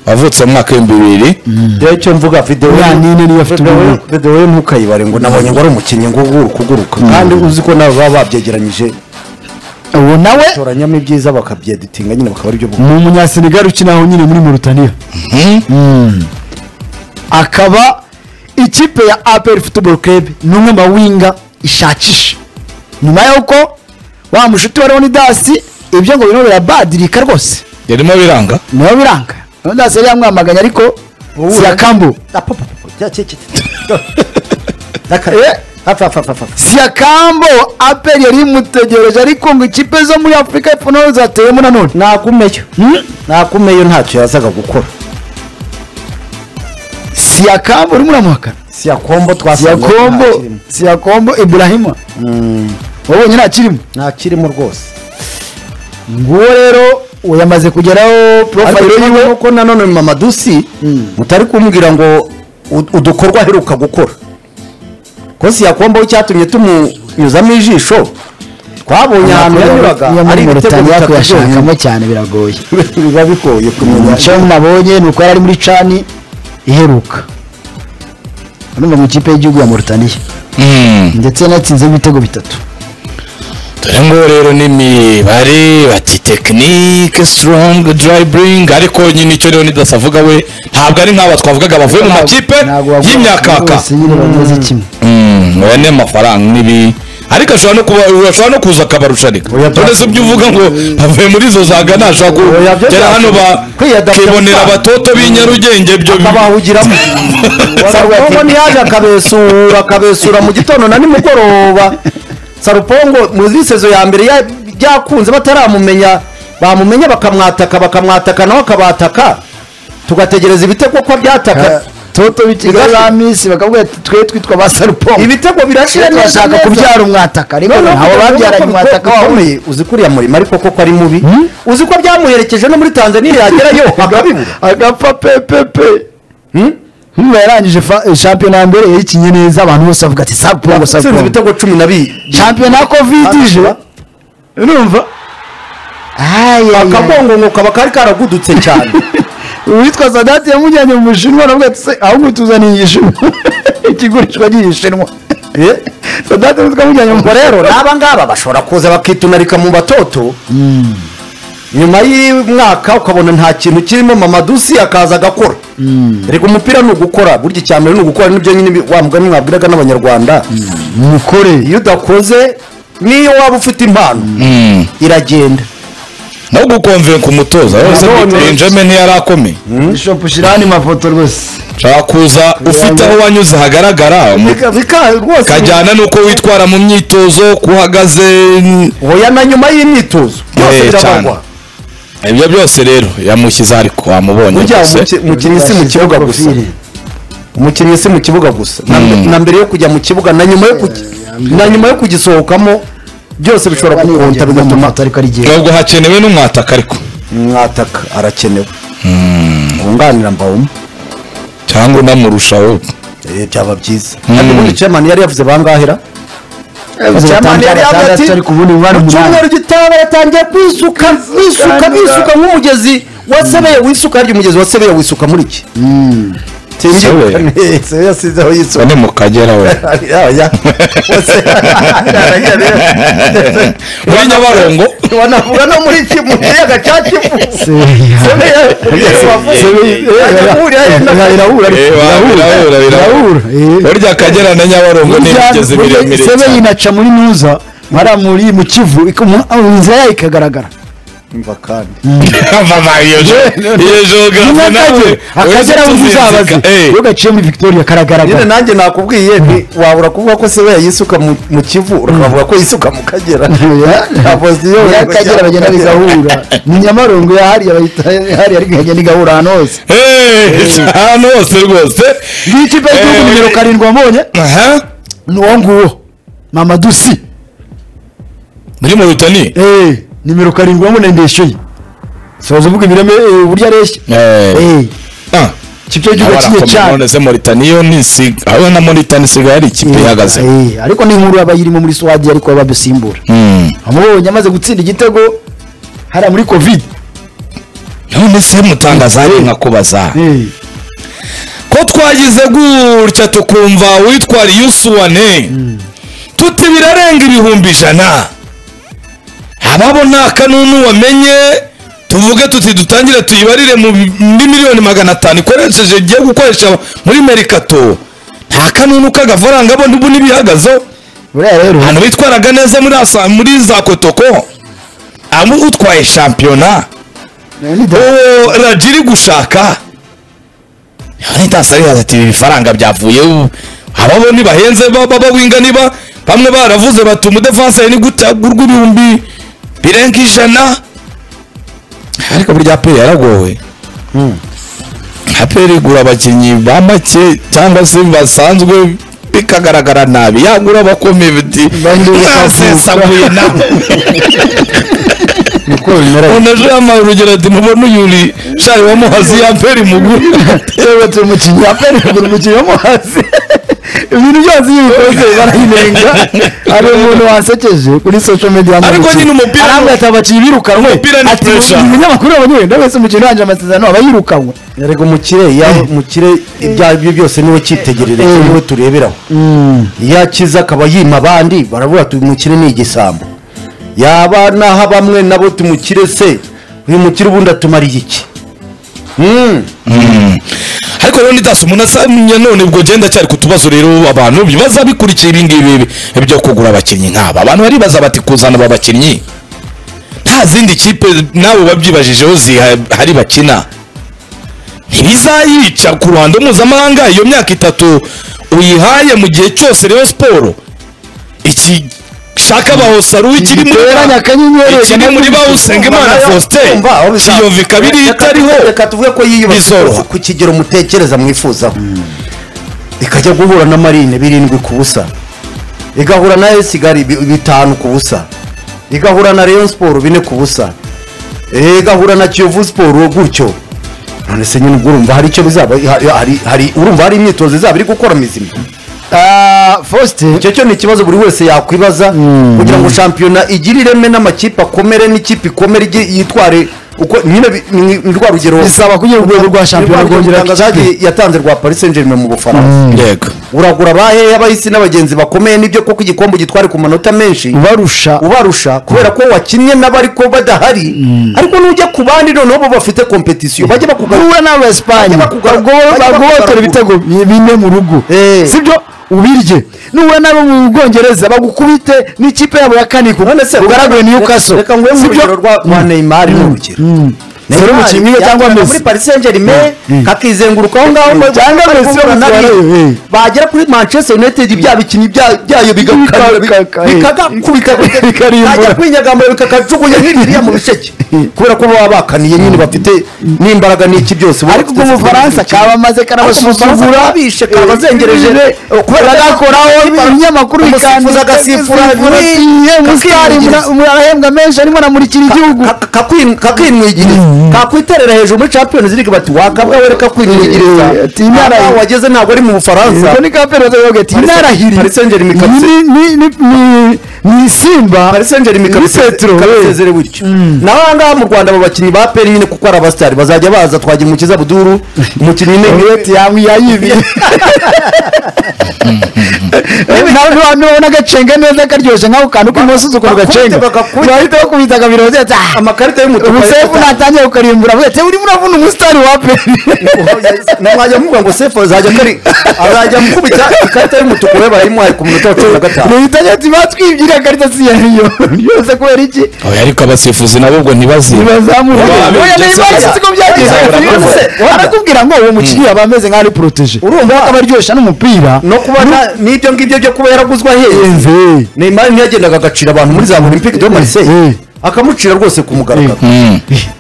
wavutse mu mwaka w'ibihumbi bibiri rero icyo mvuga videwo Uriya nini niyo afite ubumuga. videwo ntukayibare ngo nabonye ngo ari umukinnyi ngo uri kuguruka kandi uzi ko nawe baba babyegeranyije ubu nawe batoranyamo ibyiza bakabyeditinga nyine bakaba aribyo ni umunyasenegali ukina aho nyine muri Mauritania Mm. akaba ikipe ya APR Football Club ni umwe mu mawinga ishakisha nyuma y'uko wa mushuti wa Leonidas ibyo ngo bino birabadirika rwose yarimo biranga niyo biranga Leonidas yari yamwamaganye ariko siyakambu siyakambo APR yari imutegereje ariko ngo ikipe zo muri Afurika y'Epfo nazo zateyemo nanone nagumeyo nagumeyo ntacyo yazaga gukora siyakambo urimo uramuhakana siyakombo siyakombo twasakombo siyakombo iburahima wabonye ntakirimo ntakirimo rwose nguwo rero uwo yamaze kugeraho ariko porofayiro ikibazo yiwe nuko nanone mamadusi utari kumbwira ngo ud- udukorwa aheruka gukora ko siyakombo icyatumye tumunyuzamo ijisho twabonye ahantu yanyuraga iyo muri ari ibitego murutaniya bitatu kuyashakamo cyane biragoye byonyine. biba bigoye kumenya icyo nabonye ni uko yari ari muri cani iheruka urumva mu ikipe y'igihugu ya murutaniya ndetse yanatsinze ibitego bitatu dore ngo rero ni imibare bati tekinike sitorongi darayiburingi ariko nyine icyo rero nidasavuga we ntabwo ari nk'aba twavugaga bavuye mu makipe Ntabwo wavuga y'imyakaka bose nyine bameze kimwe Mm, oya ni amafaranga nibi ariko ashobora no kuba ashobora no kuza akabarusharika Oya, none se ibyo uvuga ngo bavuye muri izo za Ghana ashobora Oya, byo kugera bya- hano kwiyadapya bakibonera gusa. abatoto b'i Nyarugenge ibyo akabahugiramo sarupongo ntiyaje akabesura akabesura mu gitondo na nimugoroba sarupongo mu misezo ya mbere ya- byakunze bataramumenya bamumenya bakamwataka bakamwataka nawe akabataka tugategereza ibitego ko byataka toto b'ikigali ba misi bakavuga ati twe twitwa ba sarupongo ibitego birashira neza turashaka neza kubyara umwataka rero noneho kugira ntawe ngo ubone babyaranye ko umwataka wawe bikomeye, uzi ko uriya murimo ariko koko ari mubi uzi ko byamuherekeje no muri tanzania yagerayo akabibura agapfa pepepe nkumva yarangije fa- shampiyona ya mbere yayikinye neza abantu bose bavuga ati sarupongo atsinze sarupongo ibitego cumi na bibiri shampiyona ya kovide ije urumva Akabonga. akagongo kaba kari karagudutse cyane uwitwa sadati yamujyanye mu bushinwa aravuga ati se ahubwo tuzaniye igishinwa ikigurishwa ry'igishinwa sadati twamujyanye mu ubwo rero n'aba ngaba bashobora kuza bakitunarika mu batoto nyuma y'umwaka ukabona nta kintu kirimo mamadusi akaza agakora reka umupira ni ugukora burya icya mbere ni ugukora nibyo nyine bi- wa mugani mwabwiraga n'abanyarwanda mukore iyo udakoze n'iyo waba ufite impano iragenda no gukonvenka umutoza wese None- Benjamin ntiyari akomeye bishop shirani mafoto rwose ashobora kuza ufite aho wanyuze hagaragara mu- Bika- bika- rwose kajyana n'uko witwara mu myitozo kuhagaze oya na nyuma y'imyitozo byose Eh, cyane. birabarwa ibyo byose rero yamushyize ariko wamubonye burya gusa umuki- umukinnyi si mu kibuga gusa umukinnyi si mu kibuga gusa Na- Mm. na mbere yo kujya mu kibuga na nyuma yo kugi- na nyuma yo kugisohokamo byose bishobora kukonta bigatuma ariko ari igihe ntabwo hakenewe n'umwataka ariko mwataka arakenewe wunganira mbawuma cyangwa unamurushaho Eh, byaba byiza kandi ubundi chairman yari yavuze bangahera chairman yari yavuze ati ariko ubundi bari mu umunani cyumweru gitaha yatangiye kwisuka bisuka bisuka nk'umugezi wasebeye wisuka harya umugezi wasebeye wisuka muri iki Sebeya? singiye yasizeho yisuka ni mu kagera we Oya. Ose- muri nyabarongo wanavuga no muri ki- mu kiyaga cya kivu Sebeya- Sebeya- Sebeya- irahura Eh, birahura, birahura. burya akagera na nyabarongo ni imigezi miremire sebe cyane yinaca muri nuza mwara muri mu kivu iko- mu- aho inzira yayo ikagaragara Umva kandi Baba, iyo jo- iyo Nyuma geography nawe, y'akazi, akagera uretse aho uzabaze tuzinzika, eh. iyo gaciye muri victoria nyine karagaragara nanjye nakubwiye ni wabura kuvuga ko sebeya yisuka mu mu kivu ukavuga ko yisuka mu kagera Ntabwo ziyobewe Ya Kagera bagenda bigahura ni nyamarongo ya hariya bayita hariya ariko igenda igahura ahantu hose Eh, ahantu hose rwose ngiyi ikipe y'igihugu Eh, nimero eh. karindwi wabonye Aha, ni uwo nguwo mamadusi muri moritani Eh, nimero karindwi wamunenge yishyuye soza uvuga ibireme eh, uburyo areshya Eh. Eh, Ah, icyo gihugu abarakomeye kinye cyane none se Mauritania yo ntisiga aho na Mauritania isigaye ari ikipe ihagaze Eh, ariko ni inkuru yaba irimo muri swadi ariko badusimbura Mm. amubonye amaze gutsinda igitego hariya muri covid none se mutangaza ari nkakubaza Eh, ko twagize gutya tukumva witwara iyo usuwane tuti birarenga ibihumbi ijana ababo nta kanunu wamenye tuvuge tuti dutangire tuyibarire mu bi- muri miliyoni magana atanu ikoresheje igiye gukoresha muri merikato nta kanunu k'agafaranga bo ntibu n'ibihagazeho buriya rero ahantu bitwaraga neza muri asa- muri za kotoko abo utwaye shampiyona eh, ni da- uwo radiyo iri gushaka ntasariha ati ibi bifaranga byavuye ubu." ababo ntibahenze ba- ba- bawinga niba bamwe baravuze bati umudefanse ni gute agurwa ibihumbi birenga ijana ariko burya aperi yaragowe aperi igura abakinnyi ba make cyangwa se basanzwe bikagaragara nabi yagura abakomeye biti Bandi nasesaguye nawe niko bimera umuntu aje yambaye urugero ati mubone uyu uri shayi wa muhazi ya mperi muguru yewe turi umukinnyi wa pere kugura umukinnyi wo mu hasi ibintu byose iyo bikoze barayinenga hari umuntu wasekeje kuri social media Ariko nyine umupira ni- arambwira ati abakinnyi birukanwe Umupira ni ati pressure. umunyamakuru abanyewenda wese umukinnyi wanjye amasezerano aba yirukanwe yarega umukire yawe umukire ibyo ari byo byose niwe cyitegerere cyo niwe tureberaho iyo akiza akaba yima abandi baravuga ati uyu mukire ni igisambo yaba naho bamwe nabo tumukire se uyu mukire ubundi atumariye iki Mm. ariko rero nidasi umuntu asamya none ubwo genda cyari ku tubazo rero abantu bibaza bikurikiye ibingibi byo kugura abakinnyi nk'aba abantu baribaza bati kuzana aba bakinnyi nta zindi kipe nawe babyibajijeho zihari bakina ntibizayica ku ruhando mpuzamahanga iyo myaka itatu uyihaye mu gihe cyose rero siporo iki shaka bahosaru ikiri muri Giteranya akanyenyeri, ikiri muri bawusengimana faustin Umva, aho bizaba. kiyovika biriya Reka- itariho reka tuvuge ko yiyubashye bizoroha. ku kigero mutekereza mwifuzaho ikajya guhura na marine birindwi ku busa igahura na esigari bitanu ku busa igahura na rayon siporo bine ku busa Eh, igahura na kiyovu siporo gutyo none se nyine ubwo urumva hari icyo bizaba ha- hari- hari urumva hari imyitozo izaba iri gukora mizima Ah, faustin icyo cyo ni ikibazo buri wese yakwibaza kugira ngo shampiyona igire ireme n'amakipe akomere n'ikipe ikomere igi- yitware uko nyine bi- ni ni rwa rugero Bisaba kugira urwego rwa ni shampiyona rugero rwongera itangazo ikipe. yatanze rwa paris saint germain mu bufaransa yego uragura abahe abahisi n'abagenzi bakomeye nibyo koko igikombe ugitware ku manota menshi ubarusha ubarusha kubera ko wakinnye n'abariko badahari ariko nujya ku bandi noneho bo bafite kompetisiyo bajye bakugarura uhura n'abo Esipanye Bajya bakugara- bajya bagobotera bakugara- ibitego bi- bine mu rugo Eh. sibyo ubirye nuhura n'abo mu bwongereza bagukubite n'ikipe yabo ya kane none se ugaragure niyo kaso reka nguhe mu rugero rwa rwa neymar ni urugero Neymar umukinnyi umwe cyangwa yakiniraga Messi. muri paris saint germain kakizenguruka aho ngaho ngo- Cyangwa ariko Messi wo guhura gutwara, nabi. eh. bagera kuri manchester united bya bikinnyi bya- byayo bigakara- Bikakaka, eh. bikagakubita Bikarimbura. bajya kwinyagamura bikakajugunya hirya mu bisheke kubera ko baba bakaniye nyine bafite n'imbaraga n'iki byose baba ariko ubwo bafite- umufaransa kaba amaze karabasuzugura kabishe kabazengereje bagakoraho ibinyamakuru umusifuzi agasifura musitari arahembwa menshi arimo anamurikira igihugu kakwinwigiriza kakwiterera hejuru muri champions league bati wakabwa we reka Eh, kwinwigiriza ati imara- Aha wageze ntabwo ari mu bufaransa ubwo ni kapere yogeti Paris- Paris Saint-Germain kabisa. ni simba Paris Saint Germain kabise- Petro, we. kabisezere gutyo naho aha ngaha mu rwanda abo bakinnyi ba peri nyine kuko ari abasitari bazajya baza twagira umukiza buduru umukinnyi ni Yeti yamwiyayibi nabona agacenga neza karyoshye nk'ako kantu k'imosozi ukuntu gacenga Bagakubita, bahita bakubita kabiro ati amakarita y'umutuku umusefu natangiye kukarimbura avuga ati urimo uravuna umusitari wa peri namwajya muvuga ngo sefu azajya kari azajya amukubita ikarita y'umutuku we barayimuhaye ku munota wa cumi na gatanu leta ati batwibwira akarita si yariyo byose kubera iki oya ariko abasifuzi nabo ubwo ntibaziba ntibazamura Ubu abinjira oya cyane. ntibazi uko byagenze Cyane, Ati, urabona. arakubwira ngo uwo mukinnyi aba ameze nk'aho ari poroteje Urumva? akaba aryoshya n'umupira no kuba nta- n'ibyo ngibyo byo kuba yaraguzwe ahenze Enze. neymar ntiyagendaga agacira abantu muri za olympique de marseille Eh. akamucira rwose ku mugaragaro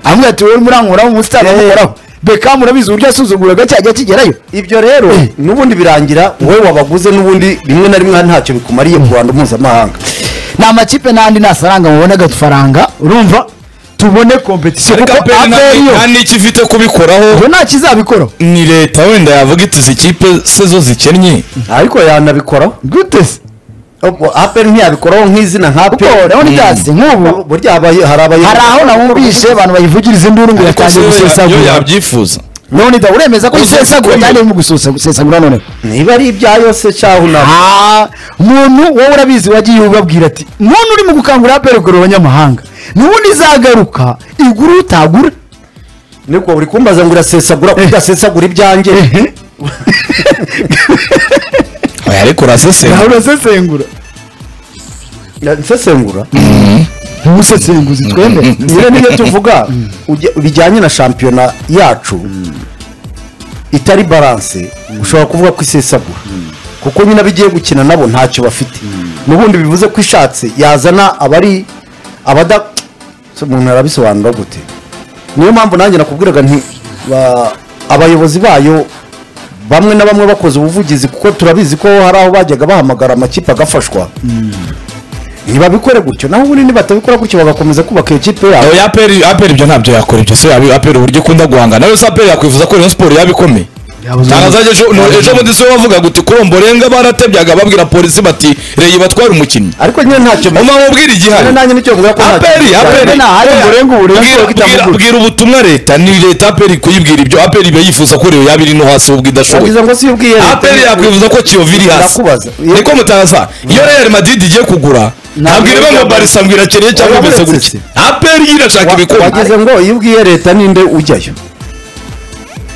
amwe ati wowe murankoraho umusitari amukoraho bekamu urabizi uburyo yasuzuguraga cyajya kigerayo ibyo rero n'ubundi birangira wowe wabaguze n'ubundi rimwe na rimwe ntacyo bikumariye mu rwanda mpuzamahanga nta amakipe n'andi nasaranga mubone agafaranga urumva tubone kompetisiyo ariko kuko aperi aperi yo nta n'icyo ifite kubikoraho ngo ntacyo izabikoraho ni leta wenda yavuga iti izi kipe se zo zikennye ariko yanabikoraho gute se aperi ntiyabikoraho nk'izina nka kuko urabona ibyatsi nk'ubu burya abaye- hari abaye- hari aho namwumvishe abantu bayivugiriza induru ngo ariko se yatangiye yo ya- yo gusesagura yabyifuza none da uremeza ko Uzi isesagura ko- cyane mu gusesagura noneho niba ari ibyayo se cyaho unaba Ah, umuntu wowe urabizi wagiye ubabwira ati umuntu urimo gukangurira aperi kureba abanyamahanga nubundi izagaruka igura utagura niko uri kumbaza ngo urasesagura kuko udasesagura ibyanjye oya ariko urasesera urasesengura nsesengura ntusesenguzi twemere rero niyo tuvuga ujya- bijyanye na shampiyona yacu itari baranse ushobora kuvuga ko isesagura kuko nyine abigiye gukina nabo ntacyo bafite n'ubundi bivuze ko ishatse yazana abari abada Se umuntu arabisobanura gute niyo mpamvu nanjye nakubwiraga nti ba- abayobozi bayo bamwe na bamwe bakoze ubuvugizi kuko turabizi ko hari aho bajyaga bahamagara amakipe agafashwa ntibabikore gutyo naho ubundi nibatabikora gutyo bagakomeza kubaka iyo kipe yabo oya aperi aperi ibyo ntabyo yakora ibyo se yabi- aperi uburyo ikunda guhangana nawe se aperi yakwifuza ko Rayon siporo yaba ikomeye tangazaje ejo no- ejo bundi se bavuga guti kuromborenga baratebyaga babwira polisi bati reyi batware umukinnyi ariko nyine ntacyo umwe mubwira igihari Nyine nanjye nicyo mvuga ko ntacyo- aperi aperi Nyine nta- Oya, urenga ubu, Rayon bwira- Sports bwira- itamugura. bwira ubutumwa leta ni leta aperi kuyibwira ibyo aperi iba yifuza ko reyo yaba iri no hasi ubwo idashoboye Wagize ngo si ubwiye leta. aperi yakwifuza ko kiyovu iri hasi Ndakubaza. niko mutangaza iyo real madrid igiye kugura ntabwo ireba ngo barisa ngo irakeye cyangwa Uretse imeze se. gutya aperi yo irashaka Wa- ibikombe wagize ngo iyo ubwiye leta ninde ujyayo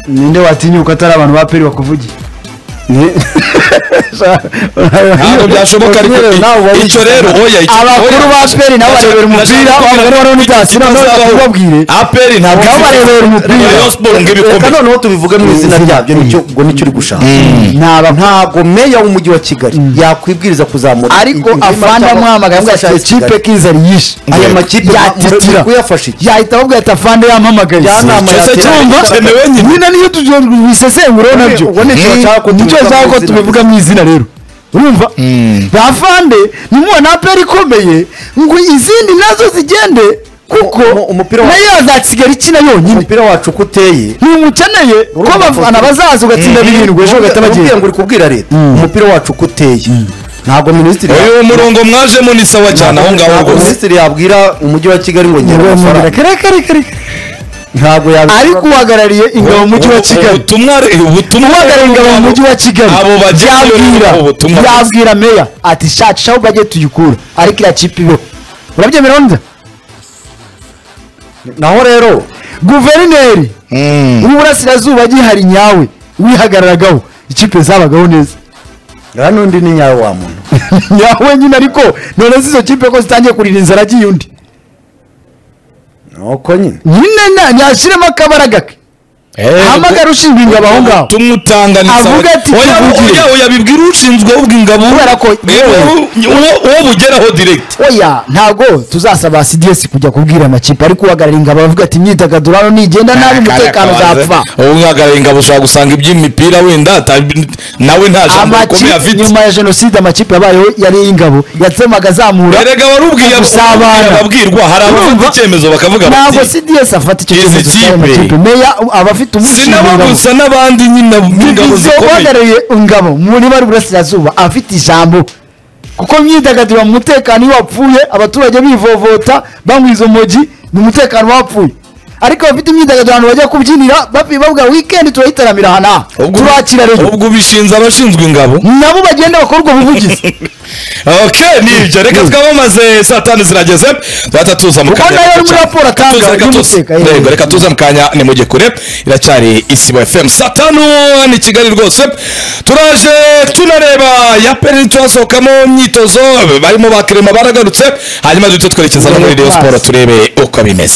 ninde watinyuka atari abantu ba peri bakuvugiye ntabwo byashoboka ariko Wagize nawe wari i- icyo rero oya icyo abakuru ba aperi nabo barebera umupira abagore barabona ibyatsi nabo bakubabwire aperi ntabwo Nabo barebera umupira. Rayon Sports ngo reka ibikombe noneho tubivuge mu izina ryabyo nicyo ngo nicyo uri gushaka ntaba ntago meya w'umujyi wa kigali yakwibwiriza kuzamura ariko ingima afande cyangwa amwamagara ngo gufasha kipe Kigali. kizari yishe aya makipe yatitira yatitira kuyafasha iki yahita ababwira ati afande yampamagaye Njyanama Icyo se yatera- cyumva cyemewe nyine nyina niyo tujya bisesengura nabyo Ubwo nicyo Eh, bashaka ko nicyo tubivuga bashaka mu ko izina. tubivuga mu izina rero urumva bafande nimubona aperi ikomeye ngo izindi nazo zigende kuko Umu- umupira wa- nayo yazasigara ikina yonyine umupira wacu uko uteye ntimukeneye ko Urumva abafana ko- bazaza ugatsinda birindwi ejo bagahita Uramubwira ngo bagenda uri kubwira leta umupira wacu uko uteye ntabwo minisitiri uyu murongo mwajemo ni sawa cyane aho ngaho ntabwo rwose minisitiri yabwira umujyi wa kigali ngo ngera Ngo- amafaranga kare kare kare ntabwo yabikora ariko uhagarariye ingabo mu mujyi wa kigali ubutumwa ubutumwa uhagarariye ingabo mu mujyi wa kigali abo bagenda yabwira rero ubutumwa yabwira meya ati shacu aho bajye tuyikura ariko iriya kipe ibeho urabyemera neza naho rero guverineri w'uburasirazuba gihari nyawe wihagararagaho ikipe zabagaho neza nta n'undi ni nyawe wa muntu nyawe nyine ariko none se izo kipe ko zitangiye kurira inzara agiye undi nuko nyine nyine na- nyashyiremo akabara gake ahamagara ushinzwe ingabo aho ngaho tumutanga ni sawa Avuga ati, oya tuvugire. oya oya bibwira ushinzwe ubwo ingabo Kubera ko- yewe uwo- uwo bugeraho direct oya ntabwo tuzasaba cds kujya kubwira amakipe ariko uhagarara ingabo avuga ati imyidagaduro hano nigenda nabi umutekano uzapfa uhagarariye ingabo ushobora gusanga iby'imipira wenda ata- nawe nta jambo rikomeye amakipe afite nyuma ya jenoside amakipe yabayeho yari ay'ingabo yatsemaga azamura erega warubwiye agusabana. ababwirwa hari abafite Urumva? icyemezo bakavuga ntabwo bati cds afata icyo Izi cyemezo cy'ayo kipe. makipe meya aba afite sinabo umushingabo gusa n'abandi nyine b'ingabo bivuze zikomeye uhagarariye ingabo muri bari burasirazuba afite ijambo kuko imyidagaduro mu mutekano iyo wapfuye abaturage bivovota banywa izo mogi ni umutekano wapfuye ariko abafite imyidagaduro ahantu bajya kubyinira babi- bavuga wikendi turayitaramira aha n'aha Ubwo- turakira rero ubwo ubishinze abashinzwe ingabo nabo bagenda bakora ubwo buvugizi ok nibyo reka twamamaze saa tanu zirageze tuhita tuza mu Ubwo kanya nayo gato ari muri cyane. raporo atanga Tuza, reka tuza. y'umuteka, yewe. Yego, reka tuza mu kanya ni mu gikure iracyari isibo fm saa tanu ni kigali rwose turaje tunareba ya peri turasohokamo imyitozo barimo ba kerema baragarutse hanyuma duhite twerekeza no muri reyo siporo turebe uko bimeze